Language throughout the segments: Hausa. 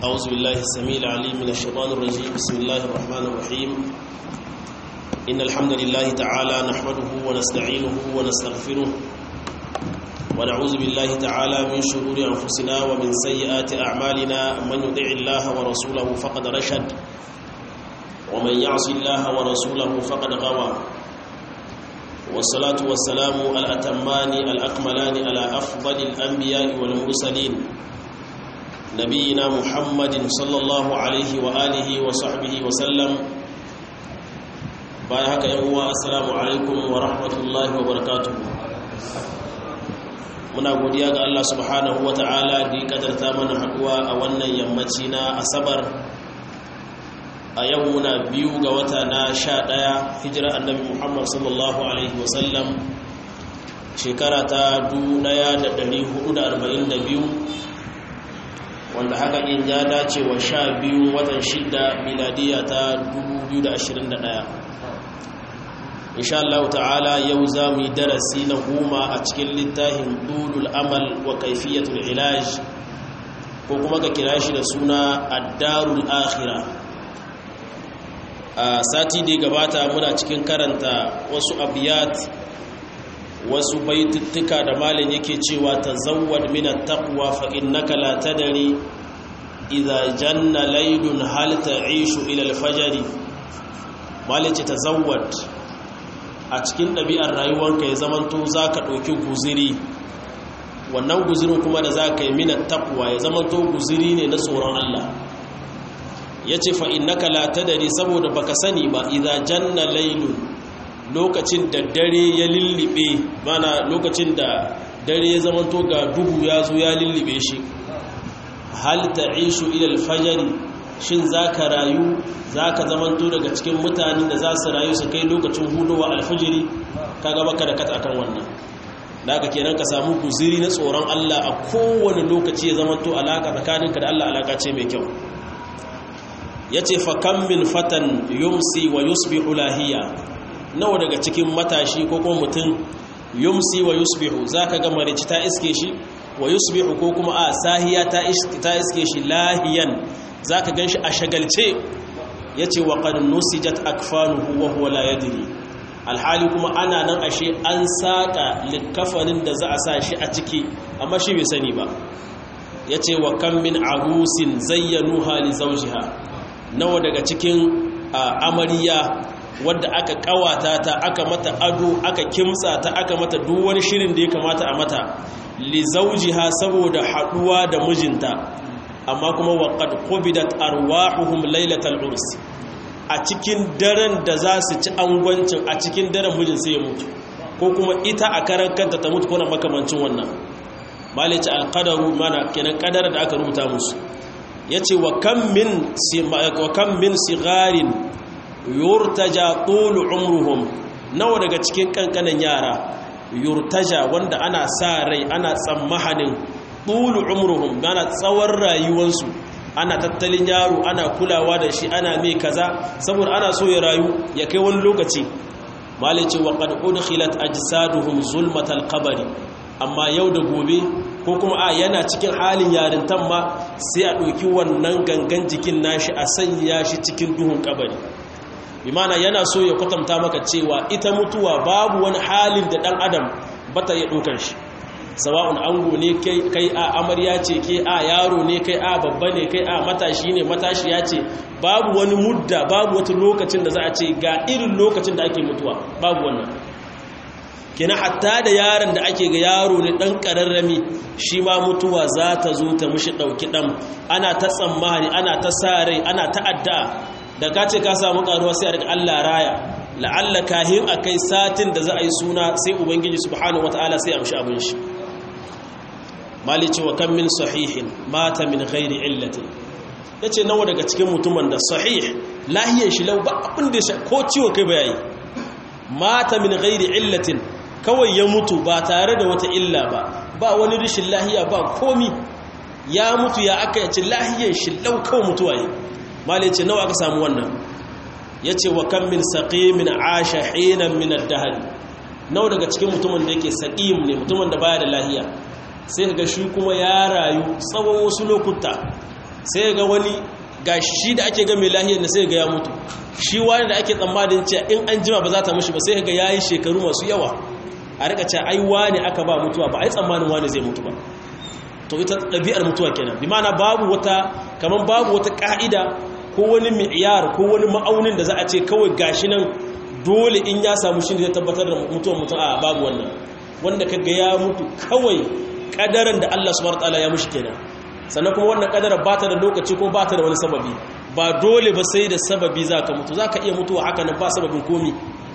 أعوذ بالله السميع العليم من الشيطان الرجيم بسم الله الرحمن الرحيم إن الحمد لله تعالى نحمده ونستعينه ونستغفره ونعوذ بالله تعالى من شرور أنفسنا ومن سيئات أعمالنا من يطع الله ورسوله فقد رشد ومن يعص الله ورسوله فقد غوى والصلاة والسلام الأتمان الأكملان على أفضل الأنبياء والمرسلين نبينا محمد صلى الله عليه وآله وصحبه وسلم بايهك يهوى السلام عليكم ورحمة الله وبركاته muna godiya ga Allah subhanahu wa ta'ala da ya kadarta mana haduwa a wannan yammaci na asabar a yau muna biyu ga wata na sha ɗaya hijira annabi muhammad sallallahu alaihi wasallam shekara ta 1442 wanda haka in ya dace wa sha biyu watan shida miladiya ta 2021 insha Allah ta'ala yau za mu yi darasi na goma a cikin littafin dulul amal wa kaifiyatul ilaj ko kuma ka kira shi da suna addarul akhira a sati da gabata muna cikin karanta wasu abiyat wasu baituttuka da malin yake cewa tazawwad min at-taqwa fa innaka la tadri idza janna laylun hal ta'ishu ila al-fajr malin ce tazawwad a cikin ɗabi'ar rayuwarka ya zamanto za ka ɗauki guziri wannan guzirin kuma da za ka yi minar takwa ya zamanto guziri ne na tsoron Allah ya ce fa'in na kalata da ne saboda baka sani ba idan janna lailun lokacin da dare ya lullube mana lokacin da dare ya zamanto ga duhu ya zo ya lullube shi hal ta'ishu ilal fajari shin za ka rayu za ka zamanto daga cikin mutanen da za su rayu su kai lokacin hudowa alfijiri ka gaba ka da kata akan wannan da aka kenan ka samu guziri na tsoron Allah a kowane lokaci ya zamanto alaka tsakaninka da Allah alaka ce mai kyau ya ce fakan min fatan yumsi wa yusbihu lahiya nawa daga cikin matashi ko kuma mutum yumsi wa yusbihu za ka ga marici ta iske shi wa yusbihu ko kuma a sahiya ta iske shi lahiyan za ka gan shi a shagalce ya ce wa ƙad nusijat akfanuhu wa huwa la yadri alhali kuma ana nan ashe an saƙa likafanin da za a sa shi a ciki amma shi bai sani ba ya ce wa kan min arusin zayyanu hali zaujiha nawa daga cikin amarya wadda aka ƙawata ta aka mata ado aka kimtsa ta aka mata duk wani shirin da ya kamata a mata li zaujiha saboda haɗuwa da mijinta amma kuma waƙad qubidat arwahuhum lailatal urs a cikin daren da za su ci angwancin a cikin daren mijin sai ya mutu ko kuma ita a karan kanta ta mutu kuna makamancin wannan malice alqadaru mana kenan kadara da aka rubuta musu yace wa kam min wa kam min sigarin yurtaja tul umruhum nawa daga cikin kankanan yara yurtaja wanda ana sa rai ana tsammahanin ɗulu umruhum gana tsawon rayuwansu ana tattalin yaro ana kulawa da shi ana mai kaza saboda ana so ya rayu ya kai wani lokaci malice wa qad udkhilat ajsaduhum zulmatal qabri amma yau da gobe ko kuma a yana cikin halin yarintan ma sai a ɗauki wannan gangan jikin nashi a sanya shi cikin duhun kabari bimana yana so ya kwatanta maka cewa ita mutuwa babu wani halin da ɗan adam bata ya ɗaukar shi sawa'un ango ne kai a amarya ce ke a yaro ne kai a babba ne kai a matashi ne matashi ya ce babu wani mudda babu wata lokacin da za a ce ga irin lokacin da ake mutuwa babu wannan kina hatta da yaron da ake ga yaro ne dan kararrami shi ma mutuwa za ta zo ta mushi dauki dan ana ta tsammani ana ta sare ana ta addu'a da ka ce ka samu karuwa sai a daga Allah raya la'alla kahin akai satin da za a yi suna sai ubangiji subhanahu wataala sai amshi abin shi malici wa kan min sahihin mata min ghairi illatin yace nawa daga cikin mutumin da sahih lahiyar shi lau ba abin da ko ciwon kai ba yayi mata min ghairi illatin kawai ya mutu ba tare da wata illa ba ba wani rishin lahiya ba komi ya mutu ya aka yace lahiyar shi lau kawai mutuwa yi malici nawa aka samu wannan yace wa kan min saqimin asha hinan min ad-dahr nawa daga cikin mutumin da yake saqim ne mutumin da baya da lahiya sai ga shi kuma ya rayu tsawon wasu lokuta sai ga wani ga shi da ake ga mai lahiyar da sai ga ya mutu shi wani da ake tsammanin cewa in an jima ba za ta mushi ba sai ga yayi shekaru masu yawa a rika cewa ai wani aka ba mutuwa ba ai tsammanin wani zai mutu ba to ita ɗabi'ar mutuwa kenan bi ma'ana babu wata kaman babu wata ka'ida ko wani mi'yar ko wani ma'aunin da za a ce kawai gashi nan dole in ya samu shi ne zai tabbatar da mutuwar mutum a babu wannan wanda kaga ya mutu kawai kadaran da Allah subhanahu wataala ya mushi kenan sannan kuma wannan kadarar ba ta da lokaci ko ba ta da wani sababi ba dole ba sai da sababi za ka mutu za ka iya mutuwa haka nan ba sababin komi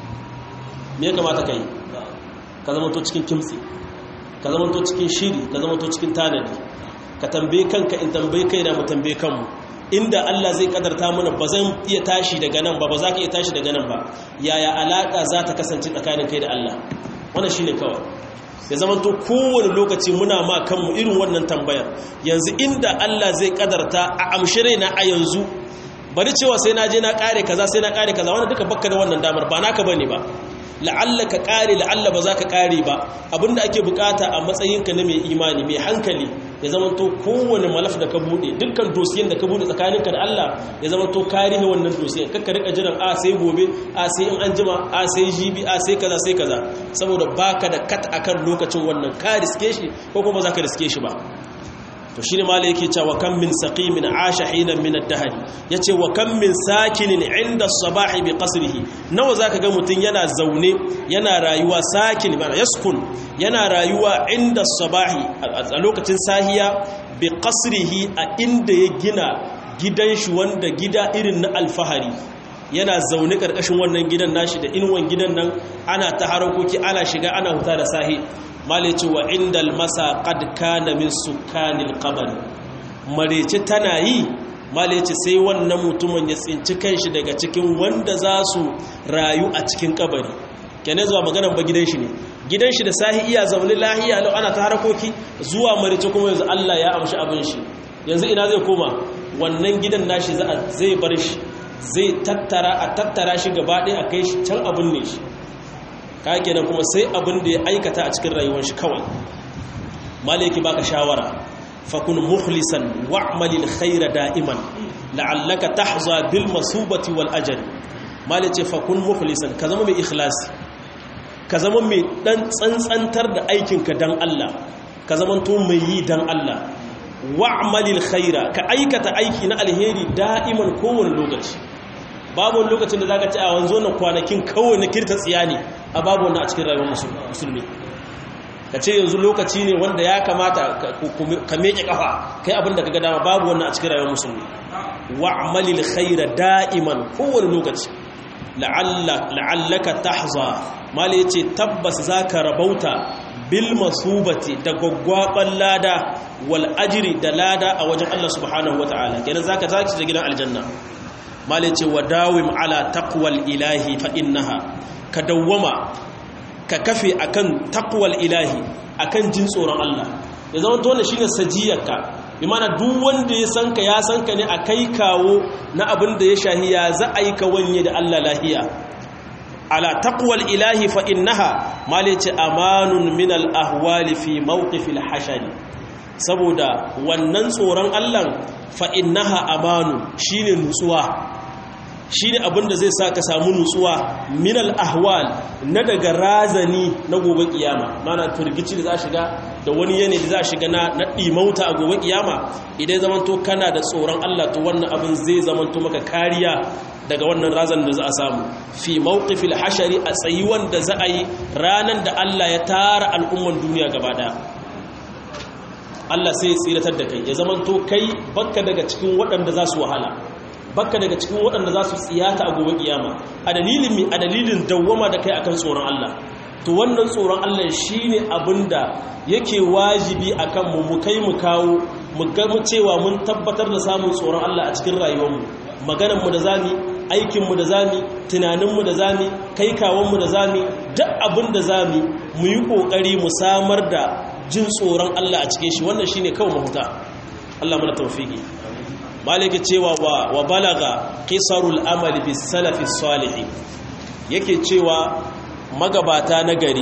me ya kamata ka yi ka zama to cikin kimtsi ka zama to cikin shiri ka zama to cikin tanadi ka tambaye kanka in tambaye kai na mu tambaye kanmu inda Allah zai kadarta mana ba zan iya tashi daga nan ba ba za ka iya tashi daga nan ba yaya alaka za ta kasance tsakanin kai da Allah wannan shine kawai ya zamanto kowane lokaci muna ma kanmu irin wannan tambayar yanzu inda Allah zai kadarta a amshi raina a yanzu bari cewa sai na je na kare kaza sai na kare kaza wannan duka bakka da wannan damar ba naka bane ba la'alla ka kare la'alla ba za ka kare ba abinda ake bukata a matsayinka na mai imani mai hankali ya zamanto kowane malaf da ka bude dukkan dosiyan da ka bude tsakaninka da Allah ya zamanto karihe wannan dosiyan kakka rika jiran a sai gobe a sai in an jima a sai jibi a sai kaza sai kaza saboda baka da kat akan lokacin wannan ka riske shi ko kuma za ka riske shi ba to shine mala yake cewa kam min saqimin asha hinan min ad-dahr yace wa kam min sakinin inda as-sabahi bi qasrihi nawa zaka ga mutun yana zaune yana rayuwa sakin bana yaskun yana rayuwa inda as-sabahi a lokacin sahiya bi qasrihi a inda ya gina gidan shi wanda gida irin na alfahari yana zaune karkashin wannan gidan nashi da inuwan gidan nan ana ta harakoki ana shiga ana huta da sahi male ce wa inda almasa qad kana min sukanil qabr marece tana yi male ce sai wannan mutumin ya tsinci kanshi daga cikin wanda za su rayu a cikin kabari kene zuwa maganar ba gidan shi ne gidan shi da sahi iya zaune lahiya lau ana ta harakoki zuwa marece kuma yanzu Allah ya amshi abin shi yanzu ina zai koma wannan gidan nashi zai bar shi zai tattara a tattara shi gaba ɗaya a kai shi can abin ne shi ka kenan kuma sai abin da ya aikata a cikin rayuwar shi kawai maliki baka shawara fakun mukhlisan wa'malil khaira da'iman la'allaka tahza bil masubati wal ajri malice fakun mukhlisan ka zama mai ikhlasi ka zama mai dan tsantsantar da aikinka dan Allah ka zama to mai yi dan Allah wa'malil khaira ka aikata aiki na alheri da'iman kowane lokaci babu wani lokacin da zaka ci a wanzo na kwanakin kawai na kirta tsiya ne a babu wannan a cikin rayuwar musulmi ka ce yanzu lokaci ne wanda ya kamata ka meke kafa kai abin da kaga dama babu wannan a cikin rayuwar musulmi wa'malil khaira da'iman kowane lokaci la'allaka tahza mali yace tabbas zaka rabauta bil masubati da gwaggwaban lada wal ajri da lada a wajen Allah subhanahu wataala kenan zaka zaki da gidan aljanna mali yace wadawim ala taqwal ilahi fa innaha ka dawwama ka kafe akan taqwal ilahi akan jin tsoron Allah ya zama to ne shine sajiyarka bi mana duk wanda ya san ka ya san ka ne a kai kawo na abin da ya shahi ya za a yi ka wanye da Allah lahiya ala taqwal ilahi fa innaha malice amanun min al ahwali fi mawqif al hashari saboda wannan tsoron Allah fa innaha amanu shine nutsuwa shine abin da zai sa ka samu nutsuwa min al ahwal na daga razani na gobe kiyama mana turgici da za shiga da wani yanayi da za shiga na na dimauta a gobe kiyama idan zamanto kana da tsoron Allah to wannan abin zai zamanto maka kariya daga wannan razan da za a samu fi mawqifil hashari a tsayi wanda za a yi ranan da Allah ya tara al'umman duniya gaba daya Allah sai ya tsiratar da kai ya zamanto kai bakka daga cikin waɗanda za su wahala bakka daga cikin waɗanda za su tsiyata a gobe kiyama a dalilin mi a dalilin dawwama da kai akan tsoron Allah to wannan tsoron Allah shine abinda yake wajibi akan mu mu kai mu kawo mu ga mu cewa mun tabbatar da samun tsoron Allah a cikin rayuwarmu maganar mu da zami aikin mu da zami tunanin mu da zami kai kawon mu da zami duk abin da zami mu yi kokari mu samar da jin tsoron Allah a cikin shi wannan shine kawai mahuta Allah mana tawfiki maliki cewa wa, wa balaga qisarul amali bis salafi salih yake cewa magabata na gari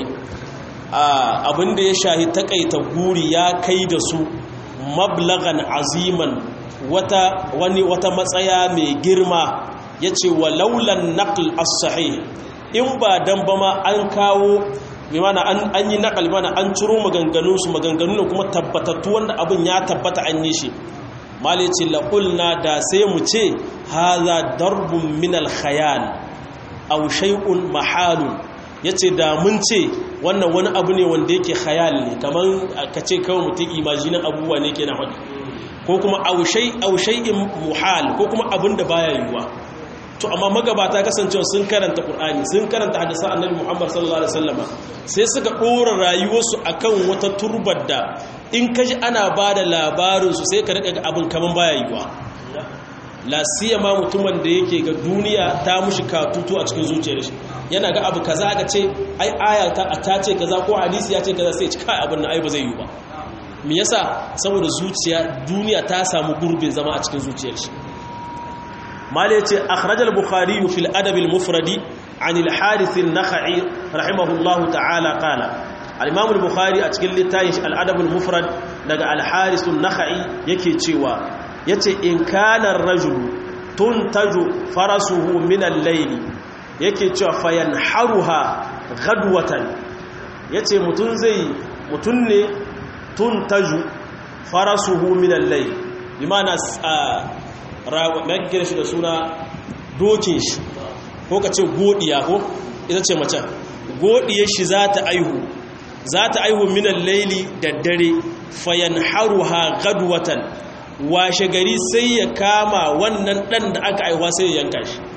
abinda ya shahi takaita guri ya kai da su mablagan aziman wata wani wata matsaya mai girma yace walaulan naql as-sahih in ba dan ba ma an kawo bi mana an yi naqal mana an ciro maganganun su maganganu kuma tabbatattu wanda abin ya tabbata an yi shi malici laqulna da sai mu ce hadha darbun min al-khayal aw shay'un mahalun yace da mun ce wannan wani abu ne wanda yake khayal ne kaman ka ce kawai mutum imaginin abubuwa ne kenan hadi ko kuma aw shay aw shay'in muhal ko kuma abin da baya yiwuwa to amma magabata kasancewa sun karanta qur'ani sun karanta hadisan annabi muhammad sallallahu alaihi wasallama sai suka dora rayuwarsu akan wata turbar da in kaji ana bada labarin su sai ka rika abin kaman baya yiwuwa la siyama mutumin da yake ga duniya ta mushi katutu a cikin zuciyar shi yana ga abu kaza aka ce ai aya ta ta ce kaza ko hadisi ya ce kaza sai ci kai abin nan ai ba zai yi ba me yasa saboda zuciya duniya ta samu gurbin zama a cikin zuciyar shi malai ce akhraj al-bukhari fi al-adab al-mufradi an al-harith an-nakhai rahimahullahu ta'ala qala al-imam al-bukhari a cikin littafin al-adab al-mufrad daga al-harith an-nakhai yake cewa yace in kana ar-rajul tuntaju farasuhu min al-layl yake cewa fayanharuha ghadwatan yace mutun zai mutun ne tuntaju farasuhu min al-layl bimana megire shi da suna dokin shi ko ka ce godiya ko ita ce macen godiyar shi za ta aihu za ta aihu minan laili da dare fayan haruha gadwatan washe gari sai ya kama wannan dan da aka aihuwa sai ya yanka shi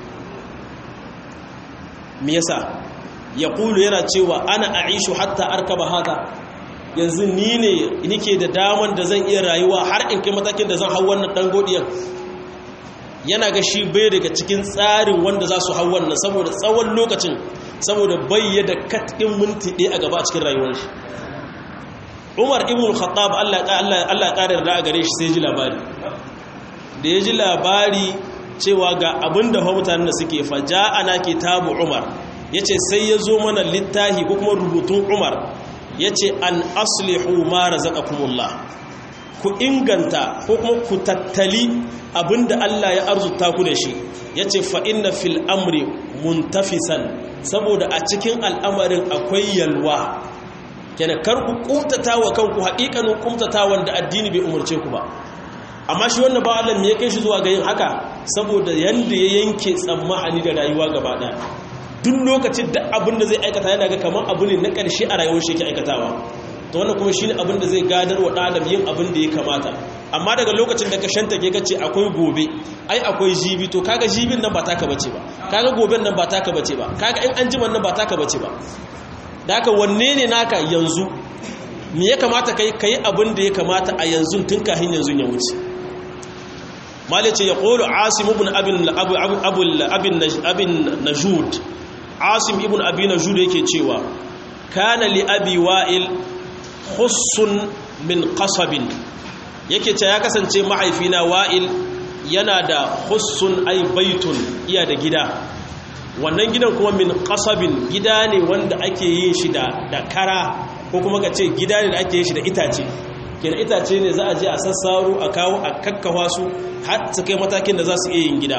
me yasa ya kulu yana cewa ana aishu hatta arkaba haka yanzu ni ne nike da daman da zan iya rayuwa har in kai matakin da zan hau wannan dan godiyan yana ga shi bai daga cikin tsarin wanda za su hau wannan saboda tsawon lokacin saboda bayyada katkin minti ɗaya a gaba a cikin rayuwar shi umar ibn khattab allah ya ƙarar da a gare shi sai ji labari da ya ji labari cewa ga abin da mutanen da suke faja ana kitabu umar ya ce sai ya zo mana littahi ko kuma rubutun umar ya ce an aslihu ma razaqakumullah ku inganta ko kuma ku tattali abinda Allah ya arzuta ku da shi yace fa inna fil amri muntafisan saboda a cikin al'amarin akwai yalwa kenan kar ku kumtata wa kanku haƙiƙanin kumtata wanda addini bai umarce ku ba amma shi wannan ba Allah me ya kai shi zuwa ga yin haka saboda yanda ya yanke tsammani da rayuwa gaba ɗaya duk lokacin da abin da zai aikata yana ga kamar abu ne na ƙarshe a rayuwar shi yake aikatawa to wannan kuma shine abin da zai gadar wa ɗan yin abin da ya kamata amma daga lokacin da ka shanta ke kace akwai gobe ai akwai jibi to kaga jibin nan ba taka bace ba kaga goben nan ba taka bace ba kaga in an jiman nan ba taka bace ba da haka wanne ne naka yanzu me ya kamata kai kai abin da ya kamata a yanzu tun kafin yanzu ya wuce malice ya qulu asim ibn abin abu abu abin abin najud asim ibn abi najud yake cewa kana li abi wa'il khussun min qasabin yake ce ya kasance mahaifina wa'il yana da khussun ay baitun iya da gida wannan gidan kuma min qasabin gida ne wanda ake yin shi da da kara ko kuma ka ce gida ne da ake yin shi da itace kenan itace ne za a je a sassaro a kawo a kakkawa su har su kai matakin da za su iya yin gida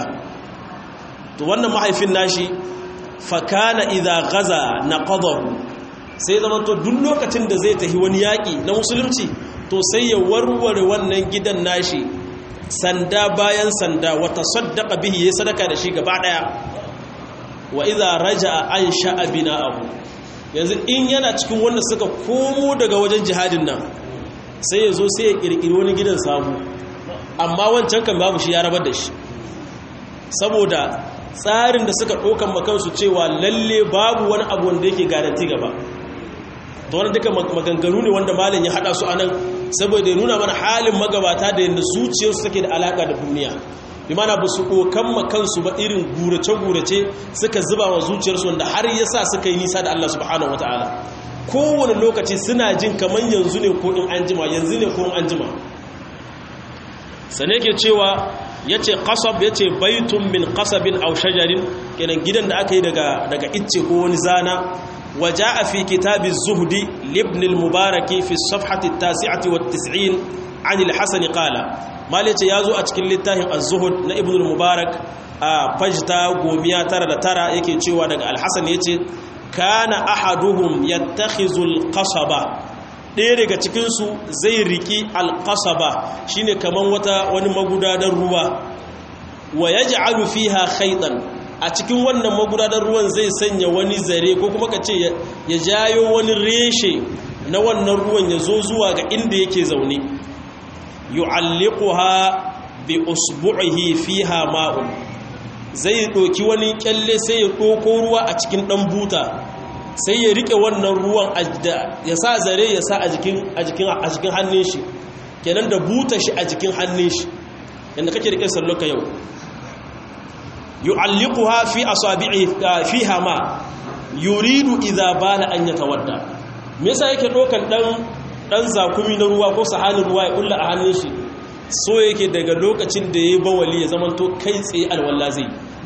to wannan mahaifin nashi fakana idza ghaza naqadahu sai zama to duk lokacin da zai tafi wani yaƙi na musulunci to sai ya warware wannan gidan nashi sanda bayan sanda wata saddaka bihi ya sadaka da shi gaba ɗaya wa iza raja an sha'a bina'ahu yanzu in yana cikin wanda suka komo daga wajen jihadin nan sai ya zo sai ya ƙirƙiri wani gidan samu amma wancan kan babu shi ya rabar da shi saboda tsarin da suka ɗaukan makansu cewa lalle babu wani abu wanda yake garanti gaba to wani duka maganganu ne wanda malin ya hada su anan saboda ya nuna mana halin magabata da yadda zuciyarsu take da alaka da duniya bi mana ba su kokan makansu ba irin gurace-gurace suka zuba wa zuciyarsu wanda har ya sa suka yi nisa da Allah subhanahu ta'ala. kowane lokaci suna jin kamar yanzu ne ko in an jima yanzu ne ko in an jima sane ke cewa ya ce kasab ya ce baitun min kasabin au shajarin kenan gidan da aka yi daga icce ko wani zana وجاء في كتاب الزهد لابن المبارك في الصفحة التاسعة والتسعين عن الحسن قال malice ya zo a cikin littafin az-zuhud na ibn al-mubarak a fajta gomiya tara da tara yake cewa daga al-hasan yace kana ahaduhum yattakhizul qasaba ɗaya daga cikinsu zai riki alƙasaba shine kaman wata wani magudanar ruwa wa ya ja'alu fiha khaitan a cikin wannan magudanar ruwan zai sanya wani zare ko kuma ka ce ya jayo wani reshe na wannan ruwan ya zo zuwa ga inda yake zaune yu'alliquha bi usbu'ihi fiha ma'un zai ɗoki wani kyalle sai ya ɗoko ruwa a cikin ɗan buta sai ya rike wannan ruwan ya sa zare ya sa a jikin hannun shi kenan da buta shi a jikin hannun shi yadda kake rike salloka yau yu'alliquha fi asabi'i fiha ma yuridu idza bala an yatawadda me yasa yake dokan dan dan zakumi na ruwa ko sahanin ruwa ya kulla a hannun shi so yake daga lokacin da yayi bawali ya zamanto kai tsaye alwala zai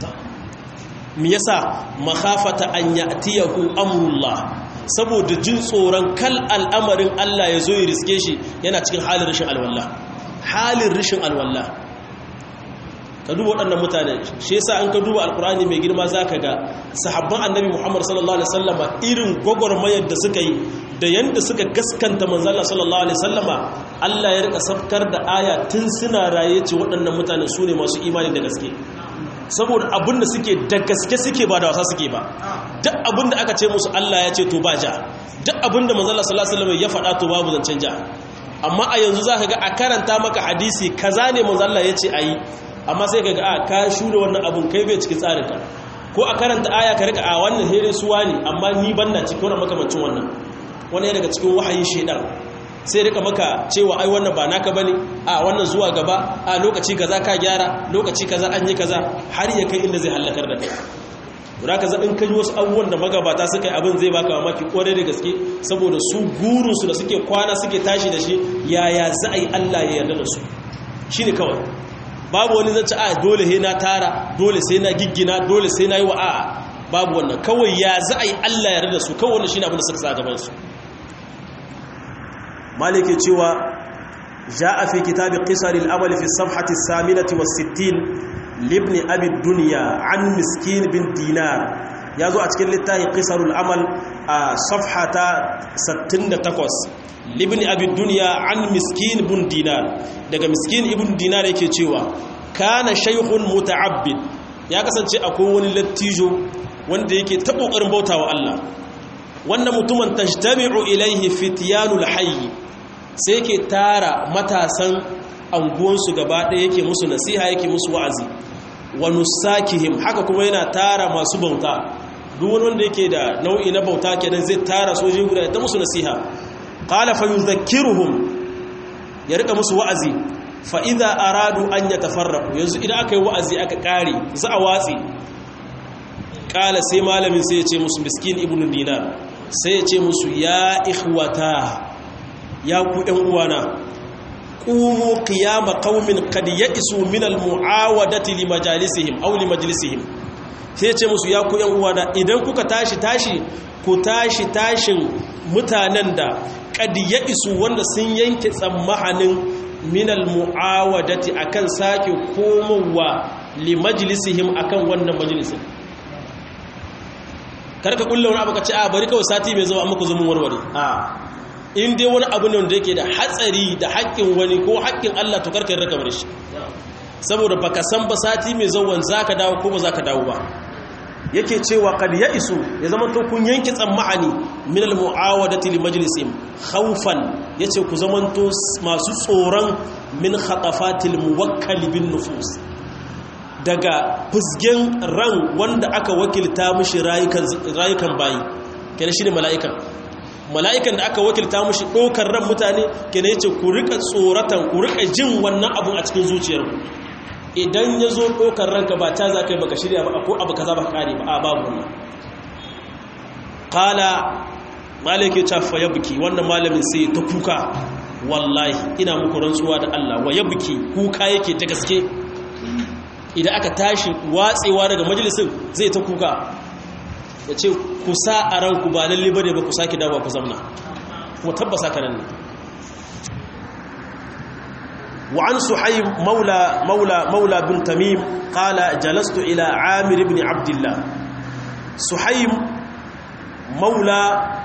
mi yasa makhafata an ya'tiyahu amrullah saboda jin tsoron kal al'amarin Allah ya zo ya riske shi yana cikin halin rashin alwala halin rashin alwala ka duba waɗannan mutane shi yasa an ka duba alkur'ani mai girma zaka ga sahabban annabi Muhammad sallallahu alaihi wasallama irin gwagwarmayar da suka yi da yanda suka gaskanta manzo Allah sallallahu alaihi wasallama Allah ya rika safkar da aya tun suna raye ce waɗannan mutane su ne masu imani da gaske saboda abin da suke da gaske suke ba da wasa suke ba duk abin da aka ce musu Allah ya ce to ba ja duk abin da manzala sallallahu alaihi wasallam ya faɗa to babu zancen ja amma a yanzu zaka ga a karanta maka hadisi kaza ne manzala ya ce ayi amma sai ka ga a ka shure wannan abun kai bai cikin tsarin ka ko a karanta aya ka rika a wannan here suwa ne amma ni banna cikin wannan makamancin wannan wani daga cikin wahayin shedan sai rika maka cewa ai wannan ba naka bane a wannan zuwa gaba a lokaci kaza ka gyara lokaci kaza an yi kaza har ya kai inda zai halakar da kai Dura kaza in kai wasu abubuwan da magabata suka yi abin zai baka mamaki kwarai da gaske saboda su gurinsu da suke kwana suke tashi da shi yaya za a yi Allah ya yarda da su shine kawai babu wani zance a dole he na tara dole sai na giggina dole sai na yi wa a'a babu wannan kawai ya za a yi Allah ya yarda da su kawai wannan shine abin da suka sa gaban su maliki cewa جاء في كتاب قصر الأمل في الصفحة الثامنة والستين لابن أبي الدنيا عن مسكين بن دينار يازو أتكلم للتاهي قصر الأمل صفحة ستين تقوس لابن أبي الدنيا عن مسكين بن دينار daga مسكين ابن دينار yake cewa kana shaykhun muta'abbid ya kasance akwai wani lattijo wanda yake ta kokarin bautawa Allah wannan mutumin tajtami'u ilaihi fityanul hayy sai ke tara matasan anguwansu gaba ɗaya yake musu nasiha yake musu wa'azi wa nusakihim haka kuma yana tara masu bauta duk wani wanda yake da nau'i na bauta kenan zai tara soji guda ta musu nasiha qala fa yudhakkiruhum ya rika musu wa'azi fa idza aradu an yatafarraqu yanzu idan aka yi wa'azi aka kare za a watsi qala sai malamin sai ya ce musu miskin ibnu dinar sai ya ce musu ya ikhwata ya ku ɗan uwana ƙumu qiyama qaumin qad ya'isu min al-mu'awadati li majalisihim aw li majlisihim sai ce musu ya ku ɗan uwana idan kuka tashi tashi ku tashi tashin mutanen da qad ya'isu wanda sun yanke tsammahanin min al-mu'awadati akan sake komowa li majlisihim akan wannan majlisin karka kullu wani abu ka ce a bari kawai sati mai zuwa amma ku zo mun warware a in dai wani abu ne wanda yake da hatsari da haƙƙin wani ko haƙƙin Allah to karkar raka bar shi saboda baka san ba sati mai zawon zaka dawo ko ba zaka dawo ba yake cewa qad ya'isu ya zama to kun yanki tsammani min al mu'awadati li majlisim khawfan yace ku zaman to masu tsoron min khatafatil muwakkal bin nufus daga fusgen ran wanda aka wakilta mishi rayukan rayukan bayi kenan shine mala'ikan mala'ikan da aka wakilta mushi ɗaukar ran mutane ke ne ce ku rika tsoratan ku rika jin wannan abun a cikin zuciyarku idan ya zo ɗaukar ranka ba ta za ka yi baka shirya ba ko abu ka za ba kare ba a babu wannan kala malaki cafa ya buki wannan malamin sai ta kuka wallahi ina muku rantsuwa da Allah wa ya buki kuka yake ta gaske idan aka tashi watsewa daga majalisin zai ta kuka ya ce ku sa a ranku ba lalle ba ne ba ku sake dawa ku zamna kuma tabbasa ka nan ne وعن سحيم مولى مولى مولى بن تميم قال جلست إلى عامر بن عبد الله سحيم مولى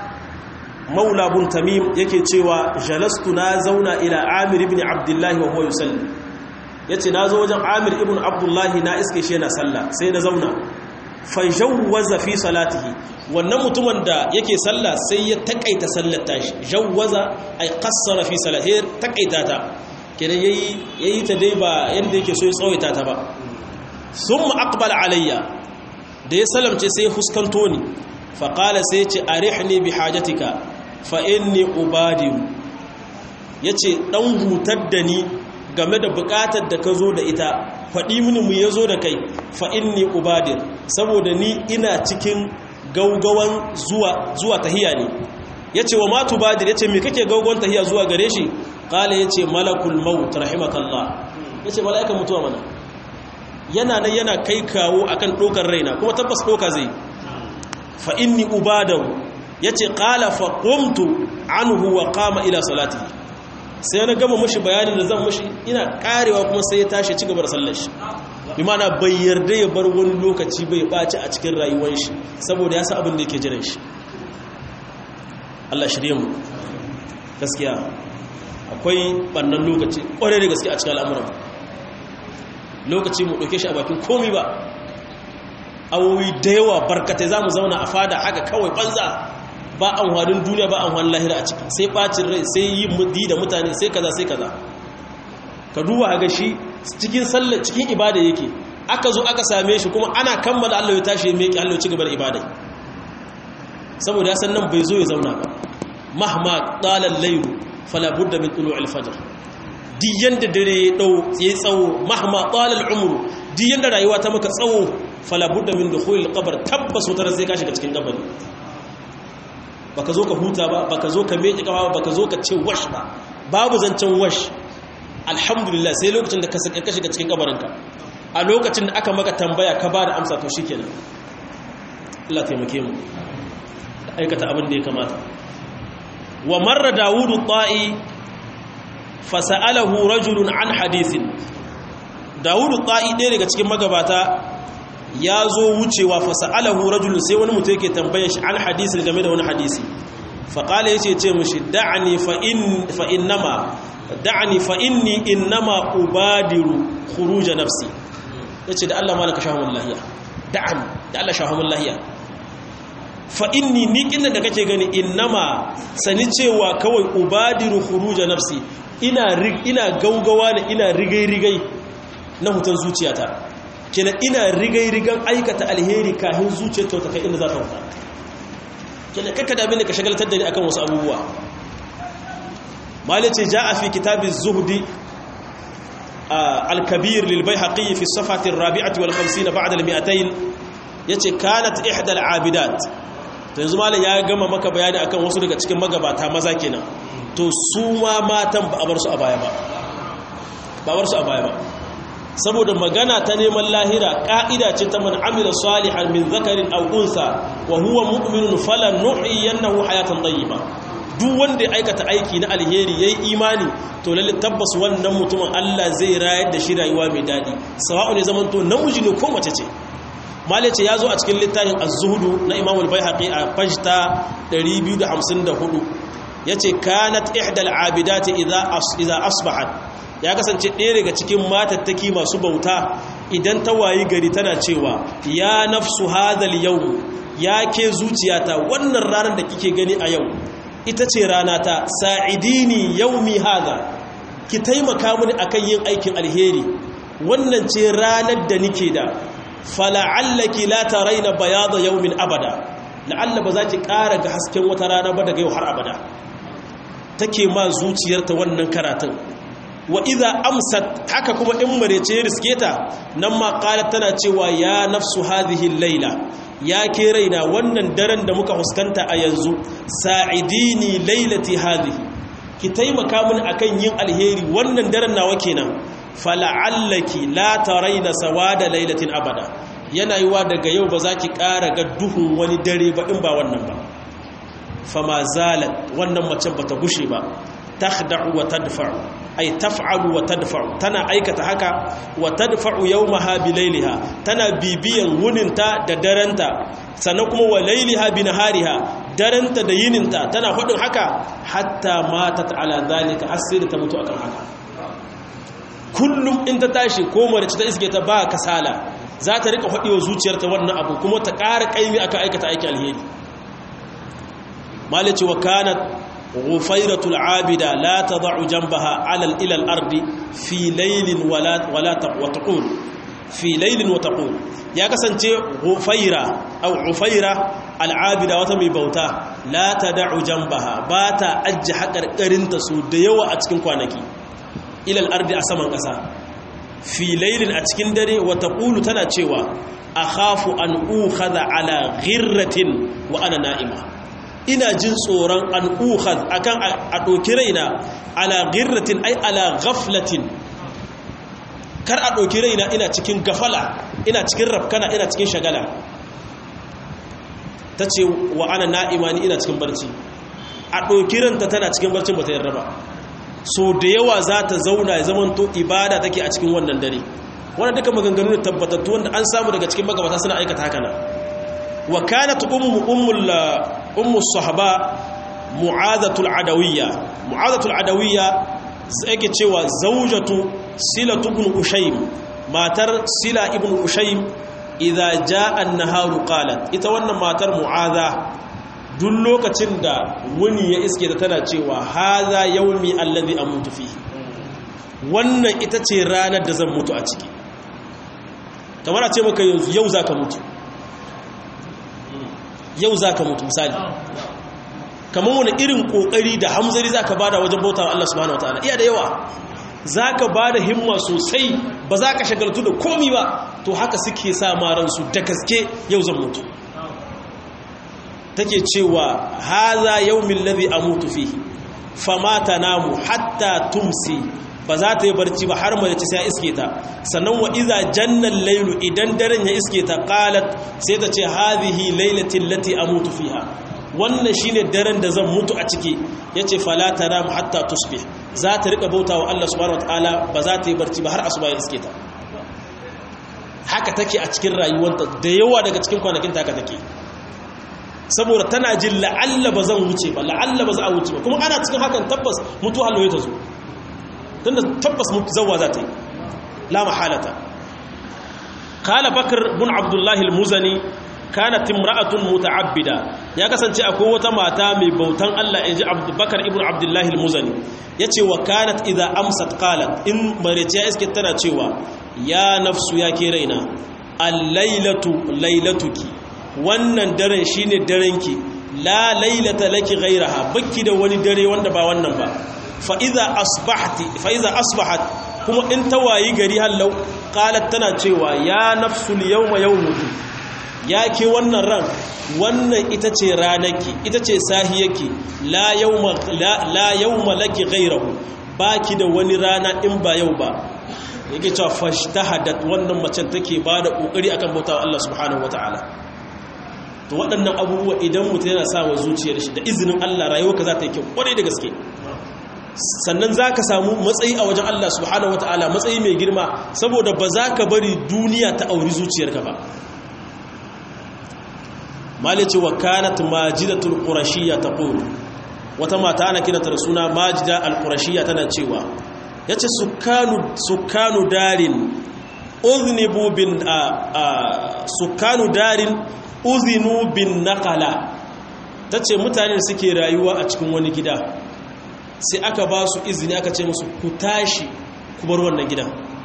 مولى بن تميم yake cewa jalastu na zauna ila Amir ibn Abdullah wa huwa yusalli yace nazo wajen Amir ibn Abdullah na iske shi yana sallah sai na zauna fa jawwaza fi salatihi wannan mutumin da yake sallah sai ya takaita sallar tashi jawwaza ay qassara fi salatihi takaita ta kenan ya yi ta dai ba yadda yake so ya tsawaita ta ba sun ma'akbal alayya da ya salamce sai huskanto ni faƙala sai ce a rihni bi hajjatika fa'in ni ubadiru ya ce ɗan hutar da ni game da buƙatar da ka zo da ita faɗi mini mu ya zo da kai fa'in ni ubadir saboda ni ina cikin gaugawan zuwa tahiya ne ya ce wa matu badir ya ce mai kake gaugawan tahiya zuwa gare shi kala ya ce malakul maut rahimakallah ya ce mala'ikan mutuwa mana yana nan yana kai kawo akan ɗokar raina kuma tabbas ɗoka zai fa inni ubadahu ya ce kala fa ƙumtu anhu wa kama ila salati sai na gama mashi bayanin da zan mashi ina karewa kuma sai ya tashi ci gaba da sallar shi bi mana bai yarda ya bar wani lokaci bai ɓaci a cikin rayuwar shi saboda ya sa abin da yake jiran shi Allah shirye mu gaskiya akwai bannan lokaci kwarai da gaske a cikin al'amuran lokaci mu ɗauke shi a bakin komi ba awowi da yawa barkatai za mu zauna a fada haka kawai banza ba amfanin duniya ba amfanin lahira a ciki sai ɓacin rai sai yi mudi da mutane sai kaza sai kaza ka duba ga shi cikin sallar cikin ibada yake aka zo aka same shi kuma ana kammala Allah ya tashi ya meki Allah ya ci gaba da ibada saboda ya san nan bai zo ya zauna ba mahma dalal laylu fala budda min tulu'il fajr di yanda dare ya dau ya tsawo mahma dalal umru di yanda rayuwa ta maka tsawo fala budda min dukhulil qabr tabbas wutar sai ka shiga cikin kabari baka zo ka huta ba baka zo ka meki kafa ba baka zo ka ce wash ba babu zancen wash alhamdulillah sai lokacin da ka shiga cikin kabarinka a lokacin da aka maka tambaya ka ba da amsa to shikenan Allah taimake mu aikata abin da ya kamata wa marra dawudu ta'i fasa'alahu rajulun an hadithin dawudu ta'i ɗaya daga cikin magabata ya zo wucewa fasa'alahu rajulun sai wani mutum yake tambayar shi an hadisin game da wani hadisi faƙala ya ce ce mushi da'ani fa'innama da'ani fa'inni innama ubadiru khuruja nafsi ya ce da Allah malaka shahamun lahiya da'ani da Allah shahamun lahiya fa'inni ni ƙinda da kake gani innama sani cewa kawai ubadiru khuruja nafsi ina ina gaugawa da ina rigai-rigai na hutan zuciyata kina ina rigai-rigan aikata alheri kahin zuciyarta ta kai inda za ta huta kina kakka da ka shagaltar da ni akan wasu abubuwa malice ja a fi kitabin zuhdi al-kabir lil bayhaqi fi safati ar-rabi'ati wal 50 ba'da al-mi'atayn yace kanat ihda al-abidat to yanzu malam ya gama maka bayani akan wasu daga cikin magabata maza kenan to su ma matan ba a bar su a baya ba ba bar su a baya ba saboda magana ta neman lahira ka'ida ce ta man amila salihan min zakarin aw unsa wa huwa mu'minun falan nuhyiyannahu hayatan tayyiba duk wanda ya aikata aiki na alheri yayi imani to lalle tabbas wannan mutumin Allah zai rayar da shi rayuwa mai dadi sawa'u ne zaman to namiji ne ko mace ce malice ya zo a cikin littafin az-zuhdu na Imam al-Baihaqi a fajta 254 yace kanat ihdal abidati idza idza asbahat ya kasance ɗaya daga cikin matattaki masu bauta idan ta wayi gari tana cewa ya nafsu hadal yau ya ke zuciyata wannan ranar da kike gani a yau ita ce rana ta sa'idini yaumi hada ki taimaka mini akan yin aikin alheri wannan ce ranar da nike da fala'allaki la taraina bayada yaumin abada la'alla ba za ki ƙara ga hasken wata rana ba daga yau har abada take ma zuciyarta wannan karatun wa iza amsat haka kuma in marece riske ta nan ma qalat tana cewa ya nafsu hadhihi layla ya ke raina wannan daren da muka huskanta a yanzu sa'idini laylati hadhihi ki taimaka mini akan yin alheri wannan daren nawa kenan fala'allaki la taraina sawada laylatin abada yana yiwa daga yau ba za ki ƙara ga duhun wani dare ba in ba wannan ba fama zalat wannan macen bata gushe ba takhda'u wa tadfa'u ay taf'alu wa tadfa'u tana aikata haka wa tadfa'u yawmaha bi layliha tana bibiyan wuninta da daranta sannan kuma wa layliha bi nahariha daranta da yininta tana hudin haka hatta matat ala zalika asiri ta mutu akan haka kullum in ta tashi ko mace ta iske ta ba kasala za ta rika hudewa zuciyarta wannan abu kuma ta ƙara kaimi aka aikata aiki alheri malice wa kanat غفيرة العابدة لا تضع جنبها على إلى الأرض في ليل ولا ولا وتقول في ليل وتقول يا كسانتي غفيرة أو غفيرة العابدة وتمي بوتا لا تدع جنبها باتا أج حقر قرنت سو ديوا أتكن كوانكي إلى الأرض أسمان قسا في ليل أتكن دري وتقول تنا تشيوا أخاف أن أوخذ على غرة وأنا نائمة ina jin tsoron an uhad akan a ɗauki raina ala girratin ai ala ghaflatin kar a ɗauki raina ina cikin gafala ina cikin rafkana ina cikin shagala ta ce wa ana na'ima ni ina cikin barci a ɗauki ranta tana cikin barcin ba ta yarda ba so da yawa za ta zauna ya zamanto ibada take a cikin wannan dare wannan duka maganganu da tabbatattu wanda an samu daga cikin magabata suna aikata haka nan wa kanat ummu ummul ummu sahaba mu'adatul adawiyya mu'adatul adawiyya yake cewa zaujatu silatu ibn ushaym matar sila ibn ushaym idza jaa an-naharu qalat ita wannan matar mu'adha duk lokacin da wani ya iske ta tana cewa hadha yawmi alladhi amutu fihi wannan ita ce ranar da zan mutu a ciki kamar a ce maka yau zaka mutu yau za ka mutu misali kamar wani irin kokari da hamzari za ka bada wajen bauta Allah subhanahu wataala iya da yawa za ka bada himma sosai ba za ka shagaltu da komi ba to haka suke sa maransu da gaske yau zan mutu take cewa haza yawmin ladhi amutu fihi famata namu hatta tumsi ba za ta yi barci ba har mace sai iske ta sannan wa iza jannal laylu idan daren ya iske ta qalat sai ta ce hadhihi laylati allati amutu fiha wannan shine daren da zan mutu a ciki yace fala taram hatta tusbih za ta rika bautawa Allah subhanahu wataala ba za ta yi barci ba har asuba ya iske ta haka take a cikin rayuwarta da yawa daga cikin kwanakin ta haka take saboda tana jin la'alla ba zan wuce ba la'alla ba za a wuce ba kuma ana cikin hakan tabbas mutuwa halwaye ta zo tunda tabbas zawa za ta yi la mahalata kala bakar bin abdullahi al-muzani kanat imra'atun muta'abbida ya kasance akwai wata mata mai bautan Allah inji bakar ibn abdullahi al-muzani yace wa kanat idza amsat qalat in marece ya iske tana cewa ya nafsu ya ke raina al-lailatu lailatuki wannan daren shine darenki la lailata laki ghayraha bakki da wani dare wanda ba wannan ba fa'iza asbahat kuma in ta wayi gari hallau ƙalat tana cewa ya nafsul yau ma yau mutu ya ke wannan ran wannan ita ce ranaki ita ce sahiyaki la yau ma laki gairahu ba ki da wani rana in ba yau ba yake cewa fashtahadat wannan macen take ba da ƙoƙari akan bautawa Allah subhanahu wata'ala to waɗannan abubuwa idan mutum yana sa wa zuciyar shi da izinin Allah rayuwa ka za ta yi kyau ƙwarai da gaske sannan za ka samu matsayi a wajen Allah subhanahu wata'ala matsayi mai girma saboda ba za ka bari duniya ta auri zuciyarka ba malice wa kanat majidatul qurashiyya taqul wata mata ana kiranta da suna majida al-qurashiyya tana cewa yace sukanu sukanu darin uznibu bin sukanu darin uzinu bin naqala tace mutane suke rayuwa a cikin wani gida sai aka ba su izini aka ce musu ku tashi ku bar wannan gidan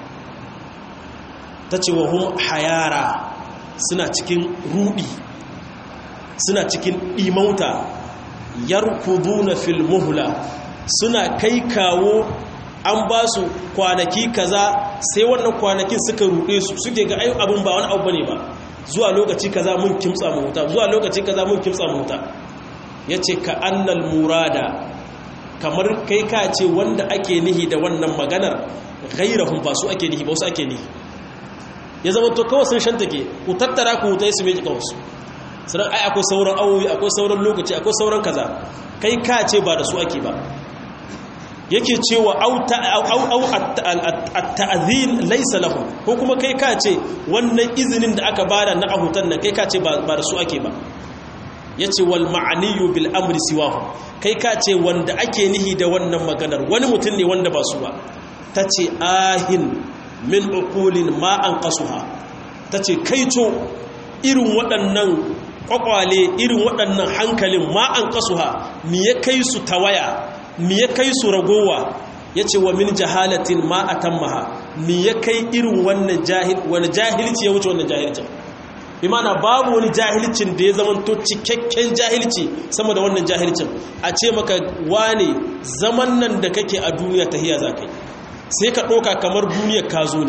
ta ce wa hum hayara suna cikin rudi suna cikin imauta yarkuduna fil muhla suna kai kawo an ba su kwanaki kaza sai wannan kwanakin suka rude su suke ga ayu abin ba wani abu bane ba zuwa lokaci kaza mun kimtsa mu huta zuwa lokaci kaza mun kimtsa mu huta yace ka annal murada kamar kai ka ce wanda ake nihi da wannan maganar gairahun ba su ake nihi ba wasu ake nihi ya zama to kawai sun shanta ke ku tattara ku hutai su meji kawasu sannan ai akwai sauran awowi akwai sauran lokaci akwai sauran kaza kai ka ce ba da su ake ba yake cewa au at-ta'zin laysa lahu ko kuma kai ka ce wannan izinin da aka bada na ahutan nan kai ka ce ba da su ake ba yace wal ma'aniyu bil amri siwahu kai ka ce wanda ake nihi da wannan maganar wani mutum ne wanda ba su ba tace ahin min uqulin ma anqasuha tace kaito irin waɗannan kwakwale irin waɗannan hankalin ma anqasuha me ya kai su tawaya mi ya kai su ragowa ya ce wa min jahalatin ma a tammaha mi ya kai irin wannan jahil wani jahilci ya wuce wannan jahilcin bi mana babu wani jahilcin da ya zamanto cikakken jahilci sama da wannan jahilcin a ce maka wane zaman nan da kake a duniya ta hiya za kai sai ka ɗoka kamar duniyar ka zo ne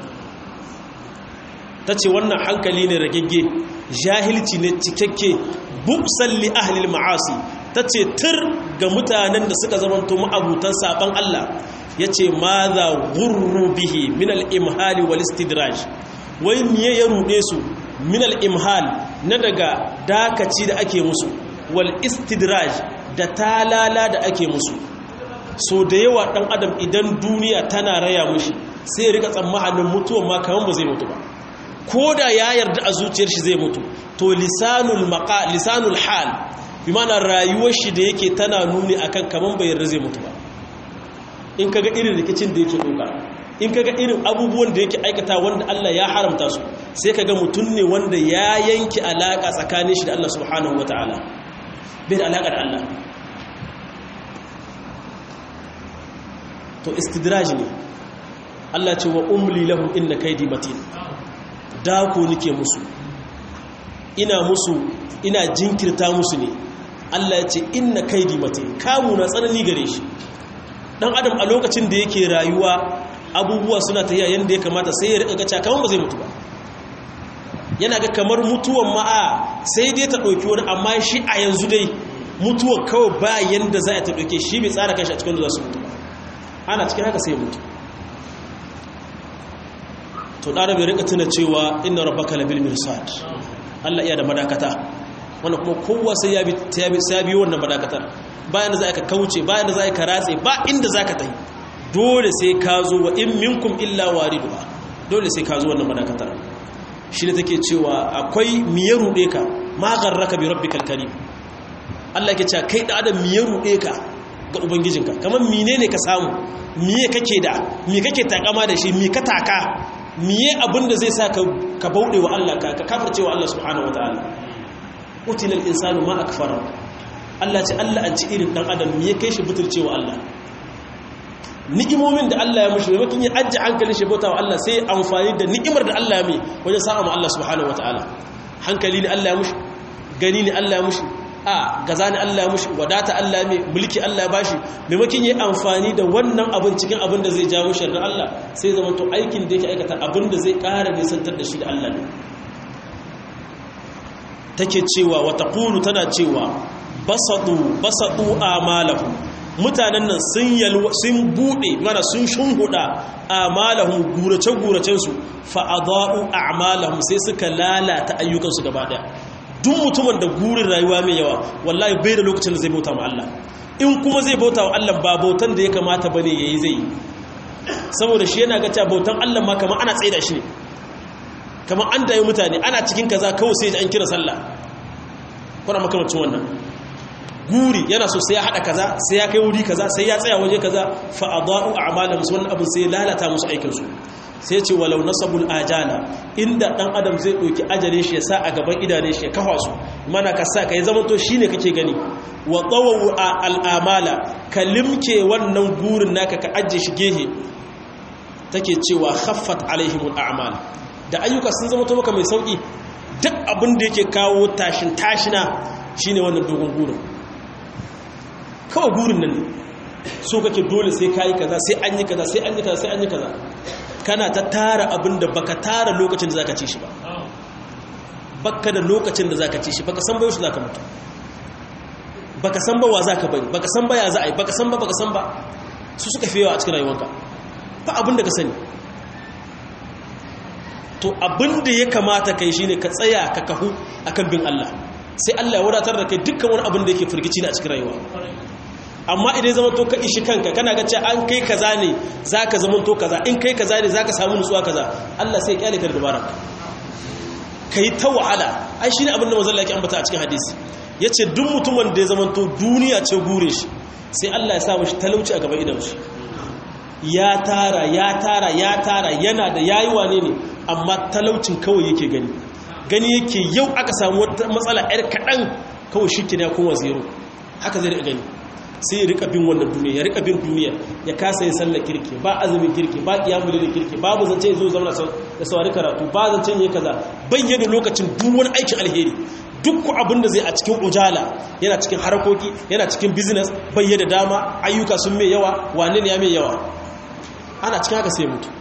ta ce wannan hankali ne ragegge jahilci ne cikakke buksan li ahlil ma'asi ta ce tur ga mutanen da suka zamanto ma'abutan saban Allah ya ce ma za gurru bihi minal imhali wal istidraj wai miye ya ruɗe su minal imhal na daga dakaci da ake musu wal istidraj da talala da ake musu so da yawa ɗan adam idan duniya tana raya mushi sai rika tsammanin mutuwan ma kamar ba zai mutu ba ko da ya yarda a zuciyar shi zai mutu to lisanul maqa lisanul hal bi mana rayuwar shi da yake tana nuni akan kaman bai yarda zai mutu ba in kaga irin rikicin da yake doka in kaga irin abubuwan da yake aikata wanda Allah ya haramta su sai kaga mutum ne wanda ya yanki alaka tsakanin shi da Allah subhanahu wataala bai da alaka da Allah to istidraj ne Allah ce wa umli lahum inna kaydi matin dako nake musu ina musu ina jinkirta musu ne Allah ya ce inna kaidi matin kamu na tsanani gare shi dan adam a lokacin da yake rayuwa abubuwa suna tafiya yanda ya kamata sai ya rika gaca kamar ba zai mutu ba yana ga kamar mutuwan ma'a sai dai ta dauki wani amma shi a yanzu dai mutuwar kawai ba yanda za a ta dauke shi bai tsara kanshi a cikin da za su mutu ba ana cikin haka sai mutu to ɗara bai rika tuna cewa inna rabbaka labil mirsad Allah iya da madakata wanda kuma kowa sai ya bi sai bi wannan madakatar bayan da za ka kauce bayan da za ka ratse ba inda za ka tafi dole sai ka zo wa in minkum illa wariduha dole sai ka zo wannan madakatar shi ne take cewa akwai miye ruɗe ka ma garraka bi rabbikal karim Allah yake cewa kai da adam miye ruɗe ka ga ubangijinka kamar menene ka samu miye kake da me kake takama da shi me ka taka miye abin da zai sa ka bauɗe wa Allah ka kafirce wa Allah subhanahu wataala utilal insanu ma akfara Allah ce Allah an ci irin dan adam miye kai shi butulce wa Allah ni'imomin da Allah ya mushi maimakon ya ajje hankalin shi bauta wa Allah sai amfani da ni'imar da Allah ya mai wajen sa'a ma Allah subhanahu wataala hankali ne Allah ya mushi gani ne Allah ya mushi a gaza ne Allah ya mushi wadata Allah ya mai mulki Allah ya bashi maimakon ya amfani da wannan abin cikin abin da zai jawo sharri Allah sai zama to aikin da yake aikata abin da zai ƙara nisantar da shi da Allah ne take cewa wata kulu tana cewa basadu basadu amalahu mutanen nan sun yalwa sun bude mana sun shunhuda amalahum gurace guracen su fa adaa'u a'malahum sai suka lalata ayyukan su gaba daya duk mutumin da gurin rayuwa mai yawa wallahi bai da lokacin da zai bauta ma Allah in kuma zai bauta wa Allah ba bautan da ya kamata bane yayi zai saboda shi yana ga cewa bautan Allah ma kamar ana tsaida shi ne kamar an dayi mutane ana cikin kaza kawai sai an kira sallah kuna makamacin wannan guri yana so sai ya hada kaza sai ya kai wuri kaza sai ya tsaya waje kaza fa adaa'u a'malahum wannan abin sai lalata musu aikin su sai ce walau nasabul ajala inda dan adam zai doki ajalin shi ya sa a gaban idanun shi ya kafa su mana ka sa kai zaman to shine kake gani wa tawawu al'amala kalimke wannan gurin naka ka ajje shi gehe take cewa khaffat alaihimul a'mal da ayyuka sun zama to maka mai sauki duk abin da yake kawo tashin tashina shine wannan dogon gurin kawai gurin nan ne so kake dole sai kayi kaza sai an yi kaza sai an yi kaza sai an yi kaza kana ta tara abin da baka tara lokacin da zaka ci shi ba baka da lokacin da zaka ci shi baka san ba yaushe zaka mutu baka san ba wa zaka bari baka san ba ya za a yi baka san ba baka san ba su suka fi yawa a cikin rayuwanka ba abin da ka sani to abin da ya kamata kai shine ka tsaya ka kahu akan bin Allah sai Allah ya wadatar da kai dukkan wani abin da yake firgici na a cikin rayuwa amma idan zama to ka ishi kanka kana ga cewa an kai kaza ne zaka zama to kaza in kai kaza ne zaka samu nutsuwa kaza Allah sai ya kyale ka da dabara kai ta wahala ai shine abin da manzon Allah yake ambata a cikin hadisi yace duk mutumin da ya zama to duniya ce gure shi sai Allah ya sa mishi talauci a gaban idan shi ya tara ya tara ya tara yana da yayi wane ne amma talaucin kawai yake gani gani yake yau aka samu wata matsala yar kaɗan kawai shi ke da kowa zero haka zai rika gani sai ya rika bin wannan duniya ya rika bin duniya ya kasa yin sallar kirki ba azumin kirki ba kiyamul da kirki babu zance ya zo zama da saurari karatu ba zance ya kaza bayyana lokacin duk wani aikin alheri duk abin da zai a cikin ujala yana cikin harkoki yana cikin business bayyana dama ayyuka sun mai yawa wane ne ya mai yawa ana cikin haka sai mutu